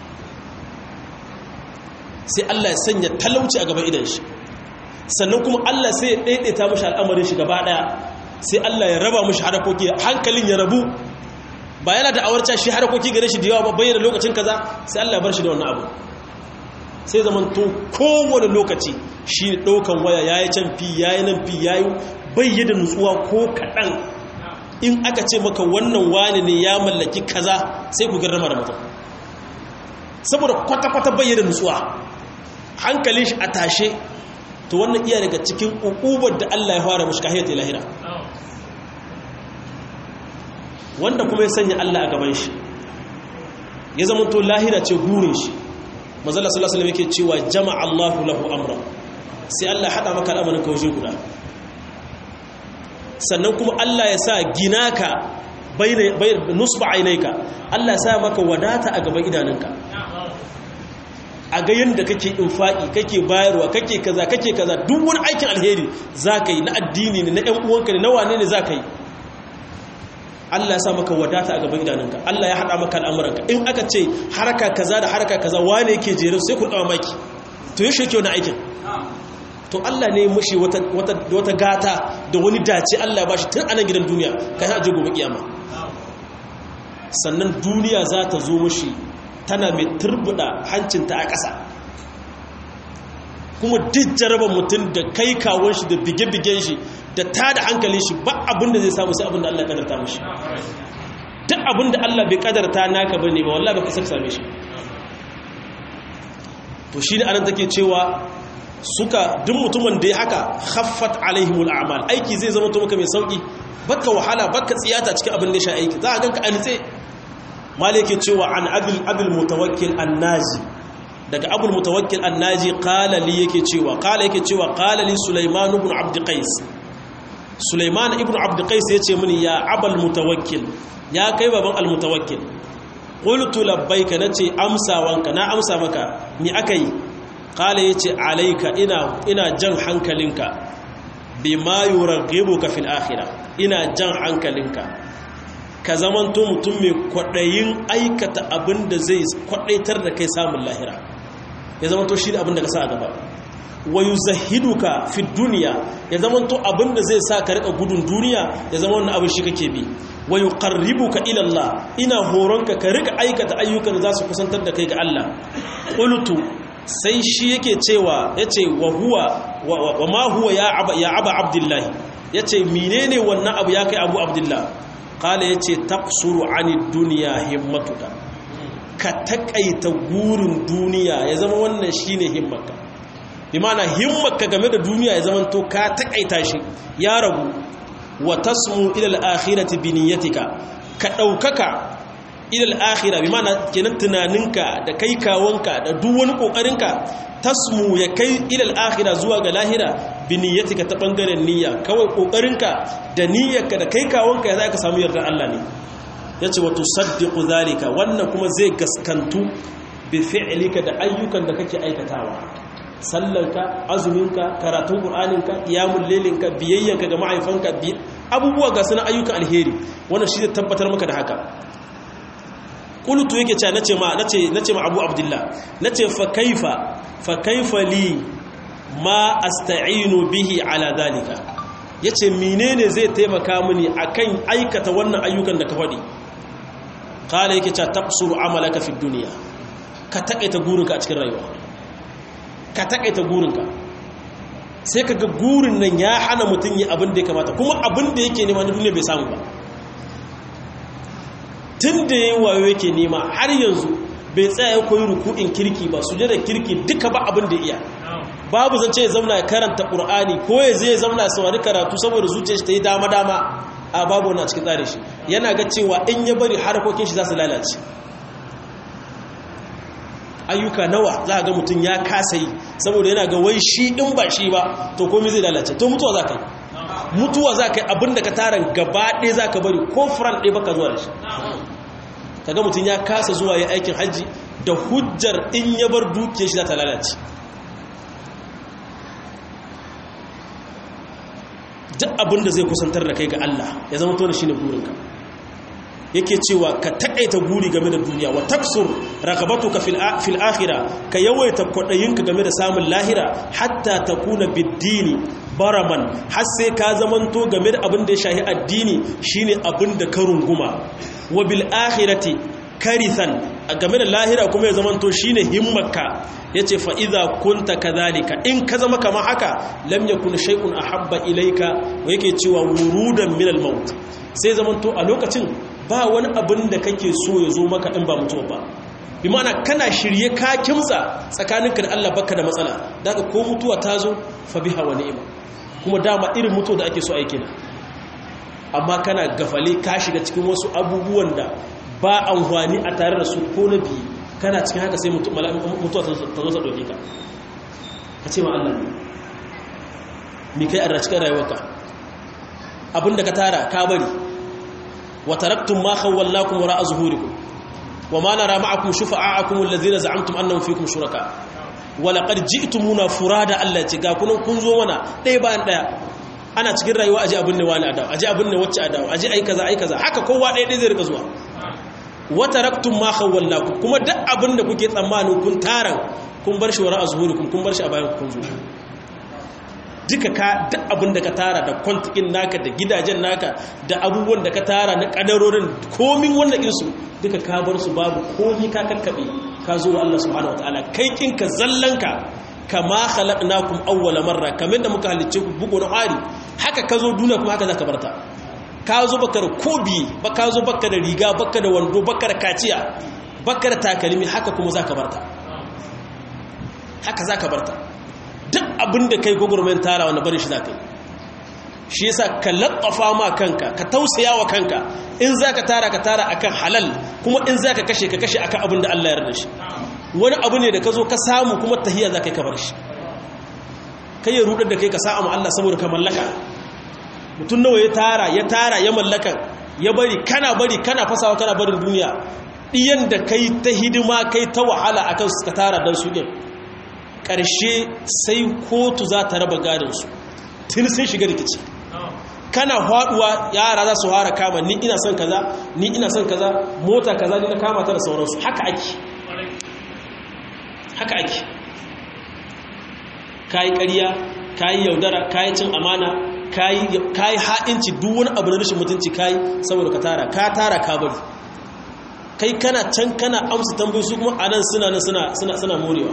sai Allah ya sanya talauci a gaban idan shi sannan kuma Allah sai ya daidaita mashi al'amarin shi gaba daya sai Allah ya raba mashi harakoki hankalin ya rabu ba yana da awarca shi harakoki gare shi da yawa ba bayyana lokacin kaza sai Allah ya bar shi da wannan abu sai zaman to kowane lokaci shi daukan waya yayi can fi yayi nan fi yayi bayyana nutsuwa ko kadan in aka ce maka wannan wani ne ya mallaki kaza sai ku garrama da mutum saboda kwata-kwata bayyana nutsuwa hankalin shi a tashe to wannan iya daga cikin ukubar da Allah ya fara mushi kahiyar lahira wanda kuma ya sanya Allah a gaban shi ya zama to lahira ce gurin shi mazalla sallallahu alaihi yake cewa jama'a Allahu lahu amra sai Allah hada maka al'amarin ka waje guda sannan kuma Allah ya sa ginaka bayna nusba ainaika Allah ya sa maka wadata a gaban idanunka a ga yadda kake infaƙi kake bayarwa kake kaza kake kaza duk wani aikin alheri za ka yi na addini ne na ‘yan uwanka ne na wane ne za ka yi Allah ya sa maka wadata a gaban idanunka Allah ya haɗa maka al'amuranka in aka ce haraka kaza da haraka kaza wane yake jere sai ku ɗawa maki to yi shirke wani aikin to Allah ne mushi wata gata da wani dace Allah ba shi tun anan gidan duniya ka yi aje gobe kiyama sannan duniya za ta zo mushi tana mai turbuda hancinta a ƙasa kuma duk jaraba mutum da kai kawon shi da bige-bigen shi da ta da hankalin shi ba abinda zai samu sai abinda Allah kadarta mashi duk abinda Allah bai kadarta naka ba ne ba wallah ba kasar same shi to shi ne anan take cewa suka duk mutumin da ya haka haffat alaihimul a'mal aiki zai zama to maka mai sauki baka wahala baka tsiyata cikin abin da ya sha aiki za a ganka a nitse malike cewa an abil abil mutawakkil annaji daga abul mutawakkil annaji qala li yake cewa qala yake cewa qala li sulaiman ibn abd qais sulaiman ibn abd qais yace mini ya abul mutawakkil ya kai baban al mutawakkil qultu labbaika nace amsawanka na amsa maka ni akai qala yace alayka ina ina jan hankalinka bima yuraghibuka fil akhirah ina jan hankalinka ka zamanto mutum mai kwaɗayin aikata abin da zai kwaɗaitar da kai samun lahira ya zamanto shi abin da ka sa a gaba wa yi zahiduka fi duniya ya zamanto abin da zai sa ka riƙa gudun duniya ya zama wani abin shi kake bi wa yi ƙarribuka ilallah ina horonka ka riƙa aikata ayyukan da za su kusantar da kai ga Allah ƙulutu sai shi yake cewa ya ce wa huwa wa ma huwa ya aba abdullahi ya ce menene wannan abu ya kai abu abdullahi kala ya ce taksuru ani duniya himmatuka ka takaita gurin duniya ya zama wannan shi ne himmaka bi mana himmaka game da duniya ya zama to ka takaita shi ya ragu wa tasmu ilal akhirati bi niyyatika ka daukaka ilal akhira bi mana kenan tunaninka da kai kawonka da duk wani kokarinka tasmu ya kai ilal akhira zuwa ga lahira bi niyyatika ta bangaren niyya kawai kokarinka da niyyarka da kai kawonka ya zaka samu yardar Allah ne yace wa tusaddiqu zalika wannan kuma zai gaskantu bi fi'lika da ayyukan da kake aikatawa sallanka azuminka karatun qur'aninka qiyamul lailinka biyayyanka ga mahaifanka bi abubuwa ga sunan ayyukan alheri wannan shi zai tabbatar maka da haka qultu yake cewa nace ma nace nace ma Abu Abdullah nace fa kaifa fa kaifa li ma asta'inu bihi ala dalika yace menene zai taimaka mini akan aikata wannan ayyukan da ka faɗi kala yake cewa taqsuru amalaka fi dunya ka takaita gurinka a cikin rayuwa ka takaita gurinka sai kaga gurin nan ya hana mutun yi abin da ya kamata kuma abin da yake nema na duniya bai samu ba tun da yayi wayo yake nema har yanzu bai tsaya ya koyi ruku'in kirki ba su da kirki duka ba abin da iya babu zance ya zauna ya karanta qur'ani ko ya zai zauna ya saurari karatu saboda zuciyar shi ta yi dama dama a babu wannan cikin tsarin shi yana ga cewa in ya bari harkokin shi za su lalace ayyuka nawa za ga mutum ya kasa yi saboda yana ga wai shi in ba shi ba to komai zai lalace to mutuwa za ka yi mutuwa za ka yi abinda ka taron gaba ɗaya za ka bari ko furan ɗaya baka zuwa da shi kaga mutum ya kasa zuwa ya aikin hajji da hujjar in ya bar dukiyar shi za ta lalace duk abinda zai kusantar da kai ga Allah ya zama tona shi ne burinka yake cewa ka taƙaita guri game da duniya wa taksur ragabatuka fil akhira ka yawaita kwaɗayinka game da samun lahira hatta takuna biddini baraman har sai ka zamanto game da abin da ya shahi addini shine abin da ka runguma wa bil akhirati karithan game da lahira kuma ya zamanto shine himmarka yace fa idza kunta kadhalika in ka zama kamar haka lam yakun shay'un ahabba ilayka wa yake cewa wurudan min al maut sai zamanto a lokacin ba wani abin da kake so ya zo maka in ba mutuwa ba bi mana kana shirye ka kimsa tsakaninka da Allah baka da matsala daga ko mutuwa ta zo fa biha wa ni'ima kuma dama irin mutuwa da ake so aiki na amma kana gafale ka shiga cikin wasu abubuwan da ba amfani a tare da su ko na biyu kana cikin haka sai mutuwa ta zo ta ɗauke ka ka ce ma Allah mi kai a cikin rayuwarka abinda ka tara ka bari wa taraktum ma khawwallakum wara'a zuhurikum wa ma nara ma'akum shufa'akum alladhina za'amtum annahum fikum shuraka wa laqad ji'tumuna furada Allah ce ga kunan kun zo mana ɗaya bayan ɗaya ana cikin rayuwa aje abin ne wani adawa aje abin ne wacce adawa aje ai kaza ai kaza haka kowa ɗaya ɗaya zai rika zuwa wa taraktum ma khawwallakum kuma duk abin da kuke tsammanin kun taran kun bar shi wara'a zuhurikum kun bar shi a bayan kun zo duka ka duk abin da ka tara da kwantikin naka da gidajen naka da abubuwan da ka tara na kadarorin komin wanda insu duka ka bar su babu komi ka kakkabe ka zo wa Allah subhanahu wataala kai kinka zallanka kama khalaqnakum awwala marra kamar da muka halicce ku bugu na hari haka ka zo duniya kuma haka zaka barta ka zo baka da kobi ba ka zo baka da riga baka da wando baka da kaciya baka da takalmi haka kuma zaka barta haka zaka barta duk abin da kai gwagwarmen tara wanda bari shi za ka yi shi yasa ka laƙafa ma kanka ka tausaya wa kanka in za ka tara ka tara akan halal kuma in za ka kashe ka kashe akan abin da Allah ya yarda shi wani abu ne da ka zo ka samu kuma tahiya za ka yi ka bar shi kai ya rudar da kai ka sa'a ma Allah saboda ka mallaka mutum nawa ya tara ya tara ya mallaka ya bari kana bari kana fasawa kana barin duniya ɗiyan da kai ta hidima kai ta wahala akan su ka tara don su ɗin ƙarshe sai kotu za ta raba gadinsu tun sun shiga rikici kana haɗuwa yara za su hara kama ni ina son kaza ni ina son kaza mota kaza ni na kama ta da sauransu haka ake haka ake kayi ƙarya kayi yaudara kayi cin amana kayi ha'inci duk wani abu na rashin mutunci kayi saboda ka tara ka tara ka bari kai kana can kana amsa tambayi su kuma anan suna suna suna morewa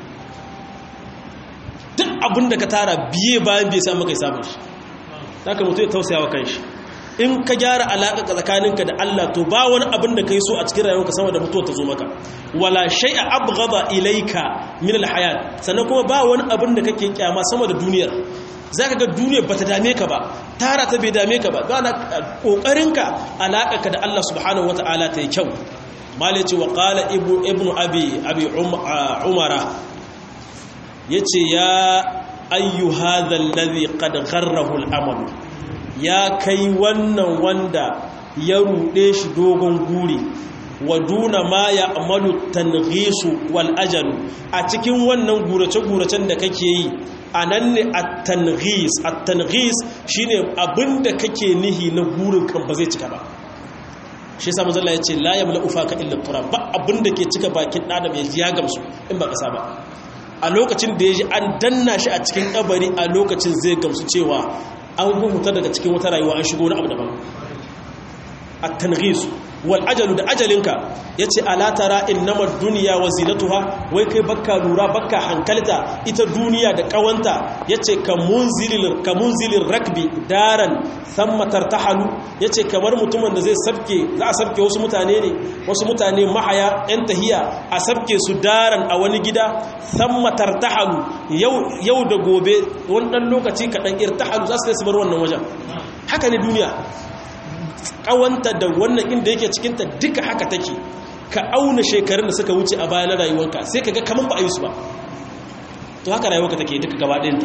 duk abin da ka tara biye bayan biye sai maka samun shi zaka mutu ya tausaya wa kanshi in ka gyara alaƙa tsakaninka da Allah to ba wani abin da kai so a cikin rayuwarka sama da mutuwa ta zo maka wala shay'a abghada ilayka min alhayat sannan kuma ba wani abin da kake kyama sama da duniyar zaka ga duniyar bata dame ka ba tara ta bai dame ka ba gana kokarinka alaƙarka da Allah subhanahu wataala ta yi kyau malaci wa qala ibnu ibnu abi abi umara ya ce ya ayyu hadhal ladhi qad gharrahu al ya kai wannan wanda ya rude shi dogon guri wa duna ma ya amalu tanghisu wal ajalu a cikin wannan gurace-guracen da kake yi anan ne at-tanghis at-tanghis shine abinda kake nihi na gurin kan ba zai cika ba shi yasa manzo Allah ya ce la yamla ufaka illa turab ba abinda ke cika bakin adam ya ji ya gamsu in ba kasa ba a lokacin da ya ji an danna shi a cikin kabari a lokacin zai gamsu cewa an huta daga cikin wata rayuwa an shigo wani abu daban a tanghis wal ajalu da ajalinka yace ala tara innamad dunya wa zinatuha wai kai bakka lura bakka hankalta ita duniya da kawanta yace ka munzilil ka munzilir rakbi daran thumma tartahalu yace kamar mutumin da zai sabke za a sabke wasu mutane ne wasu mutane mahaya yan tahiya a sabke su daran a wani gida thumma tartahalu yau yau da gobe wannan lokaci kadan irtahalu za su bar wannan wajen haka ne duniya kawanta da wannan inda yake cikinta duka haka take ka auna shekarun da suka wuce a baya na rayuwarka sai ka ga kamar ba a yi su ba to haka rayuwarka take duka gaba ɗayanta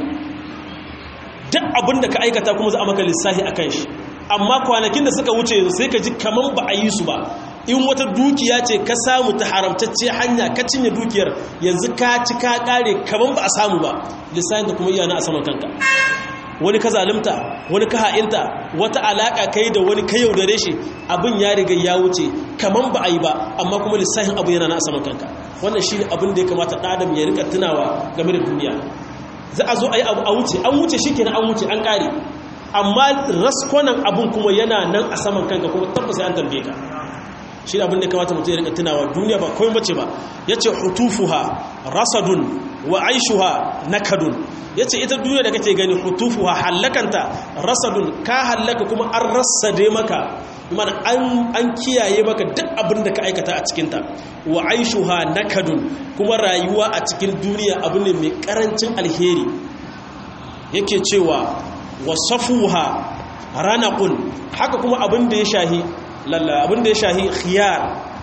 duk abin da ka aikata kuma za a maka lissahi a kan shi amma kwanakin da suka wuce sai ka ji kamar ba a yi su ba in wata dukiya ce ka samu ta haramtacce hanya ka cinye dukiyar yanzu ka ci ka kare kamar ba a samu ba lissahin da kuma iyana a saman kanka wani ka zalimta wani ka ha'inta wata alaka kai da wani ka yaudare shi abin ya riga ya wuce kaman ba a yi ba amma kuma lissafin abu yana na saman kanka wannan shi ne abin da ya kamata ɗadam ya rika tunawa game da duniya za a zo a yi abu a wuce an wuce shi kenan an wuce an ƙare amma raskonan abin kuma yana nan a saman kanka kuma tabbas an tambaye ka shi abin da ya kamata mutum ya rika tunawa duniya ba kawai bace ba ya ce hutufuha rasadun wa aishuha nakadun ya ce ita duniya da kake gani hutufuha hallakanta rasadun ka hallaka kuma an rassade maka mana an kiyaye maka duk abin da ka aikata a cikinta wa aishuha nakadun kuma rayuwa a cikin duniya abu ne mai karancin alheri yake cewa wa safuha ranaqun haka kuma abin da ya shahi lalla abin da ya shahi khiyar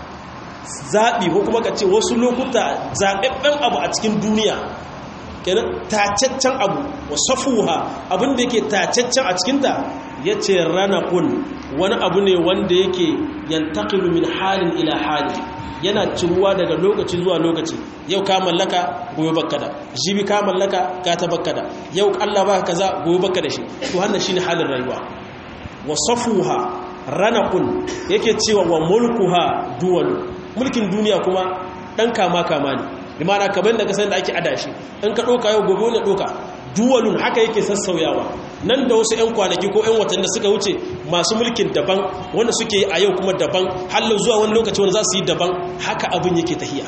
zaɓi ko kuma ka ce wasu lokuta zaɓaɓɓen abu a cikin duniya kenan tacaccen abu wa safuha abin da yake tacaccen a cikinta ya ce ranakun wani abu ne wanda yake yantakilu min halin ila hali yana ciruwa daga lokaci zuwa lokaci yau ka mallaka gobe bakka da jibi ka mallaka gata bakka da yau Allah baka kaza gobe bakka da shi to wannan shine halin rayuwa wa safuha ranakun yake cewa wa mulkuha duwalu mulkin duniya kuma dan kama kama ne limana kamar da kasan da ake adashi in ka doka yau gobe wani doka duwalun haka yake sassauyawa nan da wasu 'yan kwanaki ko 'yan watanni suka wuce masu mulkin daban wanda suke a yau kuma daban halin zuwa wani lokaci wanda za su yi daban haka abin yake tahiya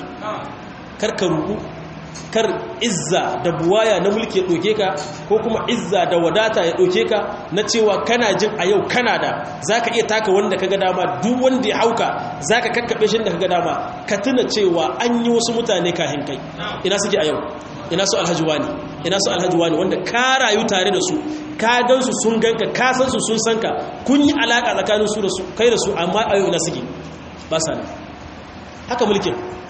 kar ka rubu kar izza da buwaya na mulki ya ɗauke ka ko kuma izza da wadata ya ɗauke ka na cewa kana jin a yau kana da za ka iya taka wanda ka ga dama duk wanda ya hauka za ka kakkaɓe shi da ka ga dama ka tuna cewa an yi wasu mutane kahin kai ina suke a yau ina su alhaji wani ina su alhaji wani wanda ka rayu tare da su ka gan su sun ganka ka san su sun san ka kun yi alaka tsakanin su da su kai da su amma a yau ina suke ba sa haka mulkin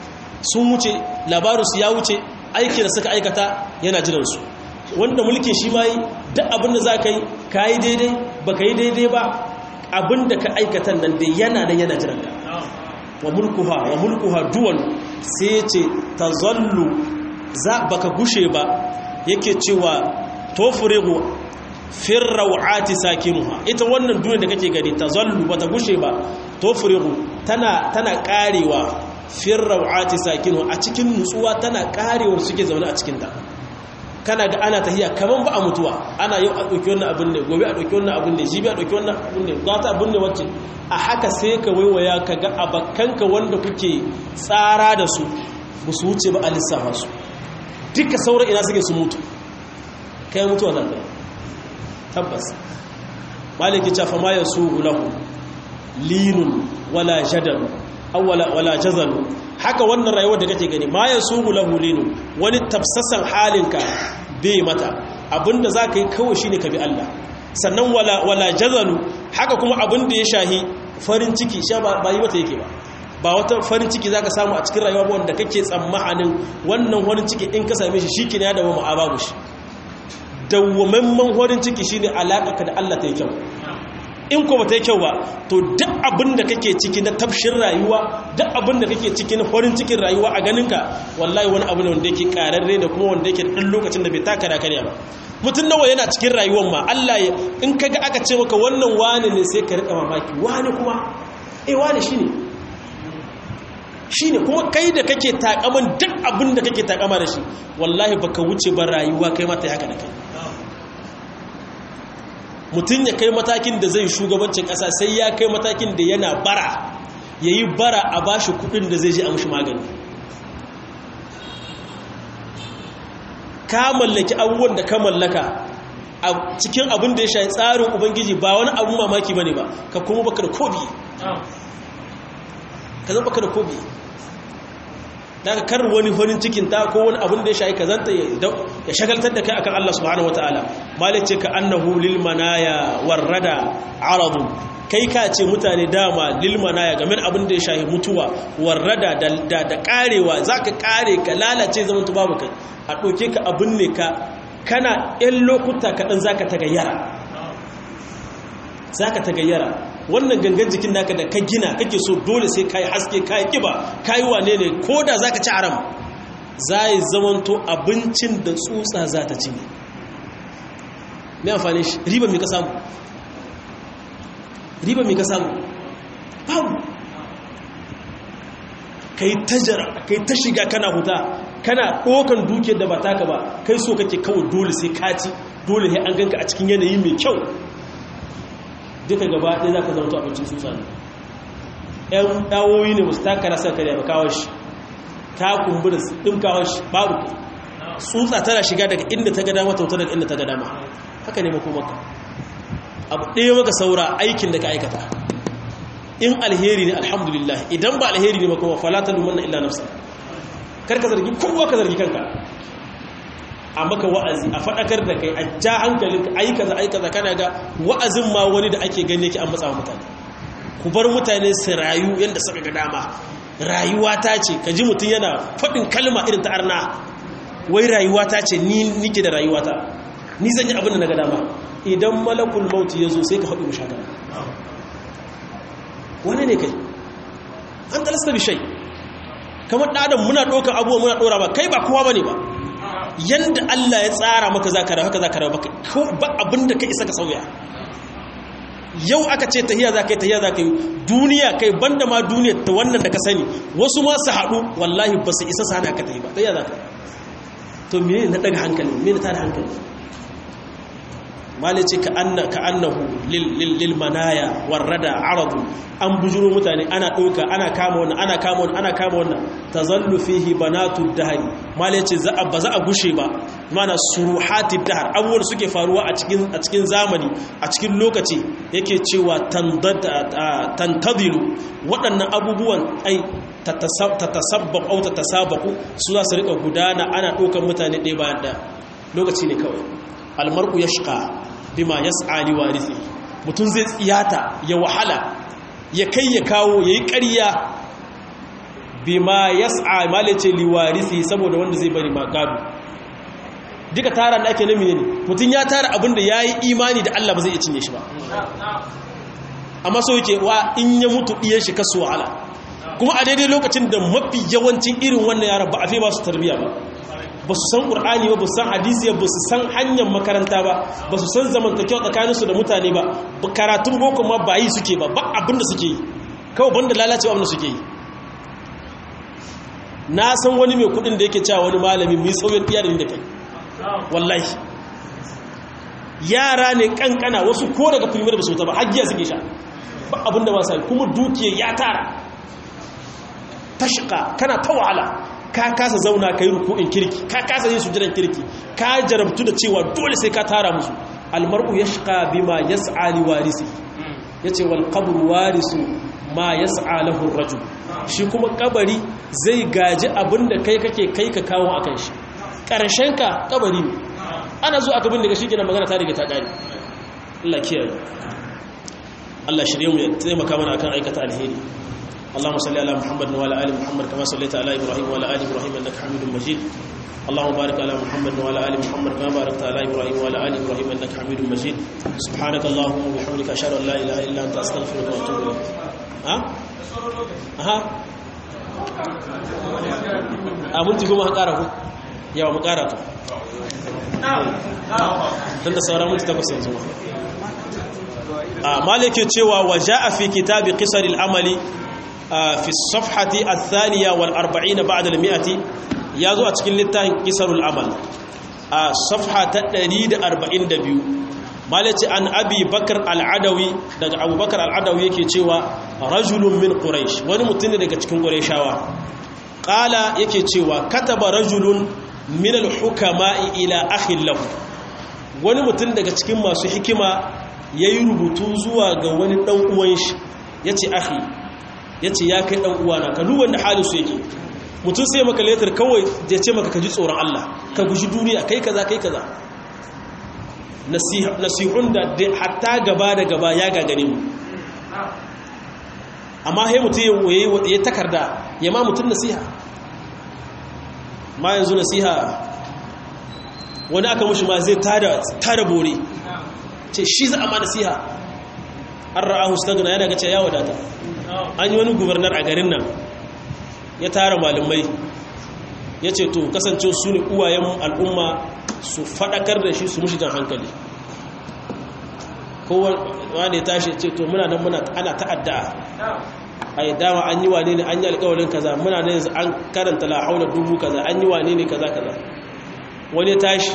sun wuce labarinsu ya wuce aiki da suka aikata yana jiransu wanda mulkin shi ma yi duk abin da za ka yi ka yi daidai ba ka yi daidai ba abin da ka aikata nan da yana nan yana jiranka wa mulkuha wa mulkuha duwan sai ce ta zallu za baka gushe ba yake cewa tofurigu firrawati sakinuha ita wannan duniya da kake gani ta zallu bata gushe ba tofurigu tana tana karewa firrawati sakinuha a cikin nutsuwa tana karewar suke zaune a cikin ta kana ga ana tahiya kaman ba a mutuwa ana yau a dauki wannan abin ne gobe a dauki wannan abin ne jibi a dauki wannan abin ne gata abin ne wacce a haka sai ka waiwaya ka ga abakkanka wanda kuke tsara da su ba su wuce ba a lissafa su duka sauran ina suke su mutu kai mutuwa za ta tabbas maliki cafa ma ya su lahu linun wala jadalu awwala wala jazalu haka wannan rayuwar da kake gani ma ya su lahu linun wani tafsasan halinka bai mata abinda za ka yi kawai shine ka bi Allah sannan wala wala jazalu haka kuma abinda ya shahi farin ciki sha ba yi mata yake ba ba wata farin ciki za ka samu a cikin rayuwa wanda kake tsammanin wannan farin ciki in ka same shi shi ya dawo ma'a babu shi dawwamamman farin ciki shi ne alaƙa da Allah ta yi kyau in ko ba ta yi kyau ba to duk abin da kake ciki na tafshin rayuwa duk abin da kake ciki na farin cikin rayuwa a ganinka wallahi wani abu ne wanda yake ƙararre da kuma wanda yake ɗan lokacin da bai taka da karya ba mutum nawa yana cikin rayuwar ma Allah ya in kaga aka ce maka wannan wani ne sai ka riƙa mamaki wani kuma eh wani shine shi ne kuma kai da kake takaman duk abin da kake takama da shi wallahi baka wuce ba rayuwa kai mata haka da kai mutum ya kai matakin da zai shugabancin ƙasa sai ya kai matakin da yana bara yayi bara a bashi kudin da zai je a mushi magani ka mallaki abubuwan da ka mallaka a cikin abin da ya shayi tsarin ubangiji ba wani abun mamaki bane ba ka kuma baka da kobi ka zama baka da kobi daga kar wani farin cikin ta ko wani abin da ya shayi kazanta ya shagaltar da kai akan Allah subhanahu wataala malai ce ka annahu lil manaya warrada aradun kai ka ce mutane dama lil manaya game da abin da ya shayi mutuwa warrada da da karewa zaka kare ka lalace zaman tu babu kai a doke ka abin ne ka kana yan lokuta kaɗan zaka tagayyara zaka tagayyara wannan gangan jikin naka da ka gina kake so dole sai kai haske kai kiba kai wane ne koda zaka ci aram zai zamanto abincin da tsutsa za ta ci ne me amfani shi riba me ka samu riba me ka samu babu kai tajara kai ta shiga kana huta kana dokan dukiyar da ba taka ba kai so kake kawai dole sai ka ci dole sai an ganka a cikin yanayi mai kyau duka gaba ɗaya za ka zama to abincin tsutsa ne ‘yan ɗawoyi ne musu taka rasa kare ba kawo shi ta kumbura ɗin kawo shi babu tsutsa tana shiga daga inda ta gada mata wuta daga inda ta gada ma haka ne makomaka abu ɗaya maka saura aikin da ka aikata in alheri ne alhamdulillah idan ba alheri ne makoma falata lumanna illa nafsa kar ka zargi kowa ka zargi kanka a maka wa'azi a faɗakar da kai a ja hankalinka aikaza aikaza kana ga wa'azin ma wani da ake gani yake an matsa mutane ku bar mutane su rayu yadda suka ga dama rayuwa ta ce ka ji mutum yana faɗin kalma irin ta arna wai rayuwa ta ce ni nike da rayuwa ta ni zan yi abin da na ga dama idan malakul mauti ya zo sai ka faɗi mushaka wani ne kai an talasta bishai kamar ɗadan muna ɗaukar abubuwa muna ɗora ba kai ba kowa ba ne ba yanda Allah ya tsara maka za ka rawa haka za ka rawa ba abin da ka isa ka sauya yau aka ce tahiya za ka yi tahiya za ka yi duniya kai banda ma duniya ta wannan da ka sani wasu ma su haɗu wallahi ba su isa su hana ka tahi ba tahiya za ka to mene na daga hankali mene ta da hankali malice ka annahu lil manaya warrada aradu an bujuro mutane ana ɗauka ana kama wannan ana kama wannan ana kama wannan tazallu fihi banatu dahri malice za ba za a gushe ba mana suruhati dahr abubuwan suke faruwa a cikin a cikin zamani a cikin lokaci yake cewa tantadilu waɗannan abubuwan ai tatasabbaq au tatasabaku su za su rika gudana ana ɗaukan mutane ɗaya bayan ɗaya lokaci ne kawai almar'u yashqa bima yas'a li warithi mutun zai tsiyata ya wahala ya kai ya kawo yayi ƙarya bima yas'a malace li warithi saboda wanda zai bari magado duka tara da ake nemi ne mutun ya tara abinda yayi imani da Allah ba zai iya cinye shi ba amma so yake wa in ya mutu diyan shi kasu wahala kuma a daidai lokacin da mafi yawancin irin wannan yaran ba a fi ba su tarbiya ba ba su san ƙur'ani ba ba su san hadisi ba su san hanyar makaranta ba ba su san zamantakewa tsakaninsu da mutane ba karatun boko ma ba yi suke ba ba abinda suke yi kawai banda lalacewa abinda suke yi na san wani mai kudin da yake cewa wani malami mai tsawon iya da ni da kai wallahi yara ne kankana wasu ko daga filimar ba su ta ba hajjiya suke sha ba abinda ba sa kuma dukiyar ya tara tashika kana ta wahala ka kasa zauna ka yi ruku'in kirki ka kasa yin sujudan kirki ka jarabtu da cewa dole sai ka tara musu almar'u yashqa bima yas'a li warisi yace wal qabru warisu ma yas'a lahu ar-rajul shi kuma kabari zai gaji abinda kai kake kai ka kawo akan shi karshen ka kabari ne ana zo aka bin daga shi kenan magana ta riga ta kare Allah kiyaye Allah shirye mu ya taimaka mana akan aikata alheri اللهم صل على محمد وعلى ال محمد كما صليت على ابراهيم وعلى ال ابراهيم انك حميد مجيد اللهم بارك على محمد وعلى ال محمد كما باركت على ابراهيم وعلى ال ابراهيم انك حميد مجيد سبحانك اللهم وبحمدك اشهد ان لا اله الا انت استغفرك واتوب اليك ها ها abun kuma ha ƙara ku yawa mu ƙara ku don da sauran mutu takwas yanzu a malike cewa waje a fi kitabi ƙisar al'amali في الصفحة الثانية والأربعين بعد المئة يازو أتكين لتاين كسر العمل الصفحة تدريد أربعين دبيو malaci an abi bakar al'adawi daga abubakar al'adawi yake cewa rajulun min quraish wani mutum ne daga cikin qurayshawa qala yake cewa kataba rajulun min al-hukama'i ila akhin lahu wani mutum daga cikin masu hikima yayi rubutu zuwa ga wani dan uwan shi yace akhi yace ya kai dan uwana ka duba da halin su yake mutum sai maka letter kawai ya ce maka ka ji tsoron Allah ka guji duniya kai kaza kai kaza nasihun da hatta gaba da gaba ya gagare mu amma hai mutum ya takarda ya ma mutum nasiha ma yanzu nasiha wani aka mushi ma zai tada bore ce shi za a ma nasiha an ra'ahu stagna yana gace ya wadata an yi wani gubernar a garin nan ya tara malamai ya ce to kasance su ne uwayen al'umma su faɗakar da shi su mushi jan hankali kowa ne tashi ce to muna nan muna ana ta'adda a yi dama an yi wane ne an yi alkawarin kaza muna nan yanzu an karanta la haula dubu kaza an yi wane ne kaza kaza wani tashi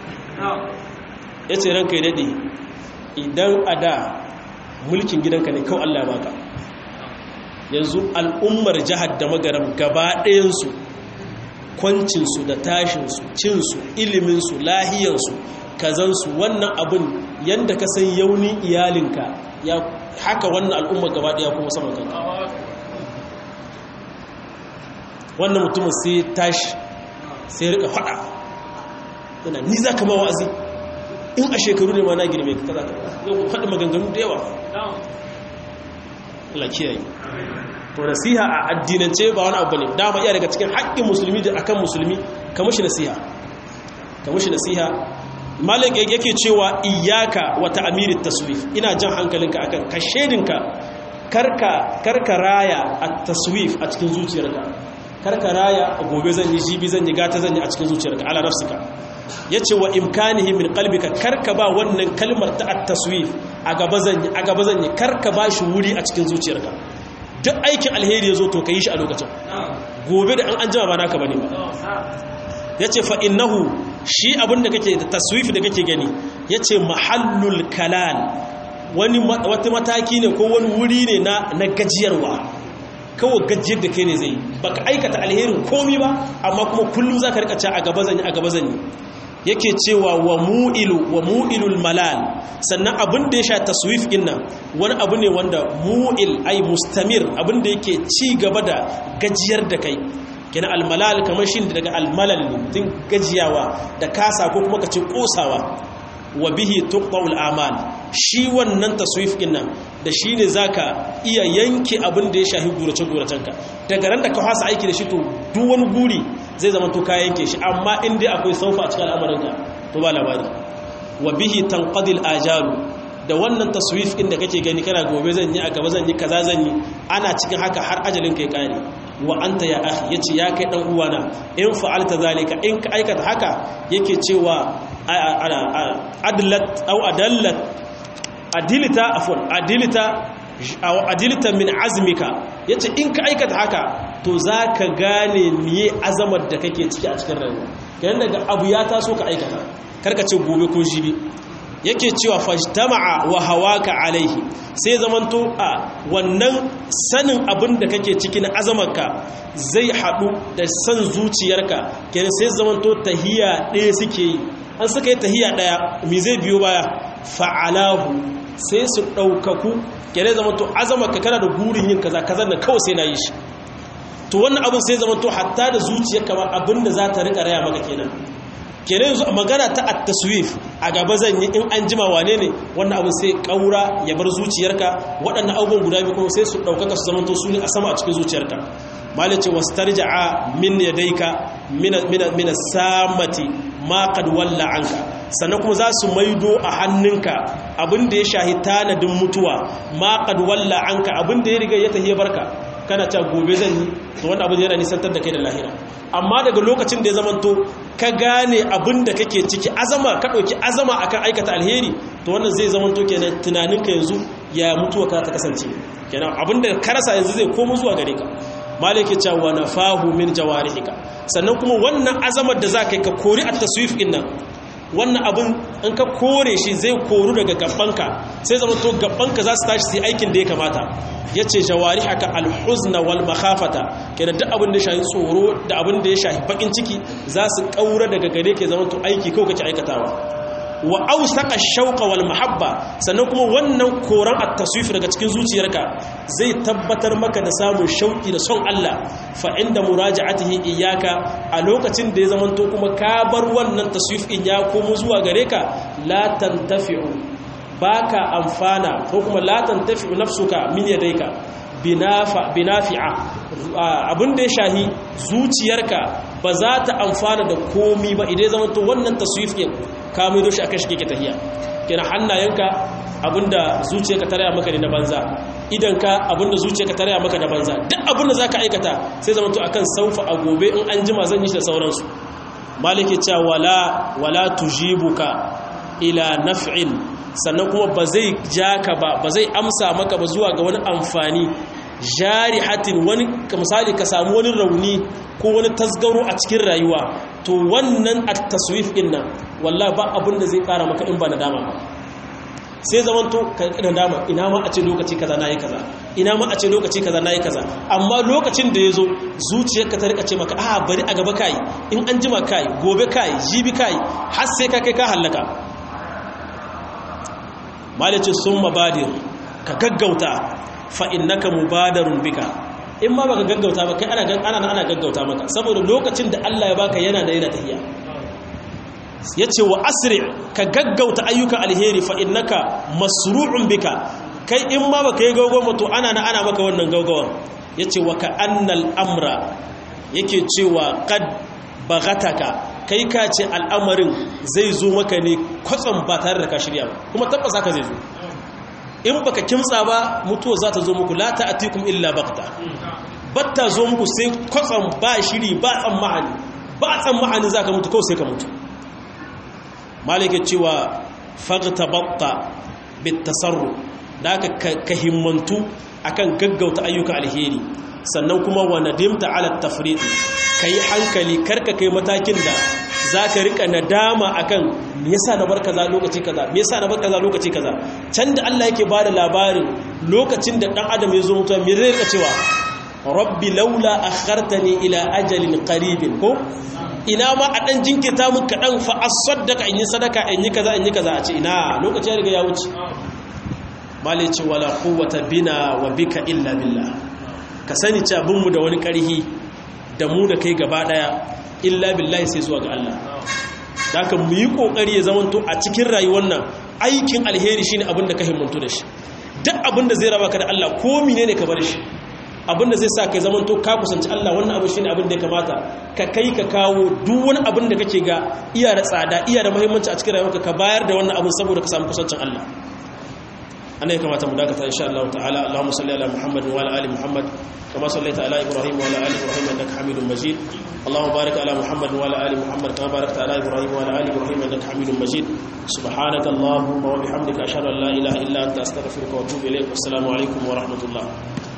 ya ce ranka yi daɗe idan a da mulkin gidanka ne kawai allah baka yanzu al'ummar jihar da magaram gaba ɗayansu kwancinsu da tashinsu cinsu iliminsu lahiyansu kazansu wannan abin yadda ka san yauni iyalinka ya haka wannan al'umma gaba ɗaya kuma saman kanka wannan mutumin sai tashi sai rika faɗa yana ni za ka ma wa'azi in a shekaru ne ma na girme ka kaza ka faɗi maganganu da yawa Allah kiyaye to nasiha a addinance ba wani abu ne dama iya daga cikin haƙƙin musulmi da akan musulmi ka mushi nasiha ka mushi nasiha malik yake cewa iyyaka wa ta'mirit taswif ina jan hankalinka akan ka shedinka karka karka raya at-taswif a cikin zuciyarka karka raya gobe zan yi jibi zan yi gata zan yi a cikin zuciyarka ala nafsika yace wa imkanihi min qalbika karka ba wannan kalmar ta at-taswif a gaba zan yi a gaba zan yi karka ba shi wuri a cikin zuciyarka duk aikin alheri ya zo to ka yi shi a lokacin gobe da an an jama ba naka bane ba ya ce fa'innahu shi abin da kake da taswifi da kake gani ya ce mahallul kalal wani wata mataki ne ko wani wuri ne na gajiyarwa kawai gajiyar da kai ne zai ba ka aikata alherin komi ba amma kuma kullum za ka rikace a gaba zanyi a gaba zanyi yake cewa wa mu'ilu wa mu'ilul malal sannan abin da ya sha taswif din nan wani abu ne wanda mu'il ai mustamir abin da yake ci gaba da gajiyar da kai kina almalal kamar shi daga almalal ne mutum gajiyawa da kasa ko kuma kace kosawa wa bihi tuqta'ul amal shi wannan taswif din nan da shi ne zaka iya yanke abin da ya shahi gurace guracenka daga ran da ka fasa aiki da shi to duk wani guri zai zama to ka yanke shi amma in dai akwai saufa a cikin al'amarinka to ba labari wa bihi tanqadil ajalu da wannan taswif din da kake gani kana gobe zan yi a gaba zan yi kaza zan yi ana cikin haka har ajalin kai kare wa anta ya akhi yace ya kai dan uwana in fa'alta zalika in ka aikata haka yake cewa adlat aw adallat adilita afwan adilita aw adilita min azmika yace in ka aikata haka to zaka gane miye azamar da kake ciki a cikin rayuwa yayin daga abu ya taso ka aikata karka ce gobe ko jibi yake cewa fajtama'a wa hawaka alaihi sai zamanto a wannan sanin abin da kake ciki na azamarka zai haɗu da san zuciyarka kenan sai zamanto tahiya ɗaya suke yi an suka yi tahiya ɗaya mi zai biyo baya fa'alahu sai su ɗaukaku kenan zamanto azamarka kana da gurin yin kaza kaza na kawai sai na yi shi to wannan abin sai zamanto hatta da zuciyarka ma abin da za ta riƙa raya maka kenan kenan yanzu magana ta at-taswif a gaba zan yi in an jima wane ne wannan abin sai kaura ya bar zuciyarka waɗannan abubuwan guda biyu kuma sai su ɗaukaka su zamanto su ne a sama a cikin zuciyarka malice wastarja'a min yadayka min min min samati ma qad walla anka sannan kuma za su maido a hannunka abin da ya shahi tanadin mutuwa ma qad walla anka abin da ya riga ya tahiya barka kana ta gobe zan yi to wannan abin yana nisantar da kai da lahira amma daga lokacin da ya zamanto ka gane abin da kake ciki azama ka ɗauki azama akan aikata alheri to wannan zai zamanto kenan tunaninka yanzu ya mutuwa ka ta kasance kenan abin da ka rasa yanzu zai komo zuwa gare ka malaki cewa nafahu min jawarihika sannan kuma wannan azamar da za ka yi ka kori a taswif din nan wannan abin in ka kore shi zai koru daga gabanka sai zama to gabanka za su tashi su yi aikin da ya kamata ya ce jawari haka alhuzna wal makhafata kenan duk abin da ya shahi tsoro da abin da ya shahi bakin ciki za su kaura daga gare ke zama to aiki kawai kake aikatawa wa ausaka shauqa wal mahabba sannan kuma wannan koran at-taswif daga cikin zuciyarka zai tabbatar maka da samun shauki da son Allah fa inda muraja'atihi iyyaka a lokacin da ya zamanto kuma ka bar wannan taswif in ya komo zuwa gare ka la tantafi'u baka amfana ko kuma la tantafi'u nafsuka min yadayka binafa binafi'a abin da ya shahi zuciyarka ba za ta amfana da komi ba idan zama to wannan taswif din ka mai doshi akan shi kake tahiya kenan hannayenka abinda zuciyarka ta raya maka ne na banza idanka abinda zuciyarka ta raya maka na banza duk abinda zaka aikata sai zama to akan saufa a gobe in an jima zan yi shi da sauransu maliki cewa wala wala tujibuka ila naf'in sannan kuma ba zai ja ka ba ba zai amsa maka ba zuwa ga wani amfani jarihatin wani misali ka samu wani rauni ko wani tasgaro a cikin rayuwa to wannan at-taswif din nan wallahi ba abin da zai kara maka in ba nadama ba sai zaman to ka nadama ina ma a ce lokaci kaza nayi kaza ina ma a ce lokaci kaza nayi kaza amma lokacin da yazo zuciyarka ta rika ce maka a bari a gaba kai in an jima kai gobe kai jibi kai har sai ka kai ka hallaka malicin sun mabadir ka gaggauta fa'innaka mubadarun bika in ma baka gaggauta ba kai ana ana gaggauta maka saboda lokacin da Allah ya baka yana da yana tahiya ya ce wa asiri ka gaggauta ayyuka alheri fa'innaka masru'un bika kai in ma baka yi gaugawa to ana na ana maka wannan gaugawan ya ce wa ka annal amra yake cewa kad bagataka kai ka ce al'amarin zai zo maka ne kwatsam ba tare da ka shirya ba kuma tabbas haka zai zo in baka kimtsa ba mutuwa za ta zo muku la ta'atikum illa bakta batta zo muku sai kwatsam ba shiri ba tsammani ba tsammani za ka mutu kawai sai ka mutu malike cewa fagta batta bitasarru da aka ka himmantu akan gaggauta ayyuka alheri sannan kuma wa nadimta ala tafriq kai hankali karka kai matakin da zaka rika nadama akan me yasa na bar kaza lokaci kaza me yasa na bar kaza lokaci kaza can da Allah yake bada labarin lokacin da dan adam ya zo mutuwa me zai rika cewa rabbi laula akhartani ila ajalin qaribin ko ina ma a dan jinkirta mun kadan fa asaddaka in yi sadaka in yi kaza in yi kaza a ce ina lokaci ya riga ya wuce malici wala quwwata bina wa bika illa billah ka sani cewa binmu da wani ƙarhi da mu da kai gaba ɗaya illa billahi sai zuwa ga Allah da ka mu yi ƙoƙari ya zamanto a cikin rayuwar nan aikin alheri shine abin da ka himmantu da shi duk abin da zai raba ka da Allah ko mine ne ka bar shi abin da zai sa ka zamanto ka kusanci Allah wannan abin shine abin da ya kamata ka kai ka kawo duk wani abin da kake ga iya da tsada iya da muhimmanci a cikin rayuwarka ka bayar da wannan abin saboda ka samu kusancin Allah أنا كما تمدك إن شاء الله تعالى اللهم صل على محمد وعلى آل محمد كما صليت على إبراهيم وعلى آل إبراهيم إنك حميد مجيد اللهم بارك على محمد وعلى آل محمد كما باركت على إبراهيم وعلى آل إبراهيم إنك حميد مجيد سبحانك اللهم وبحمدك أشهد أن لا إله إلا أنت أستغفرك وأتوب إليك والسلام عليكم ورحمة الله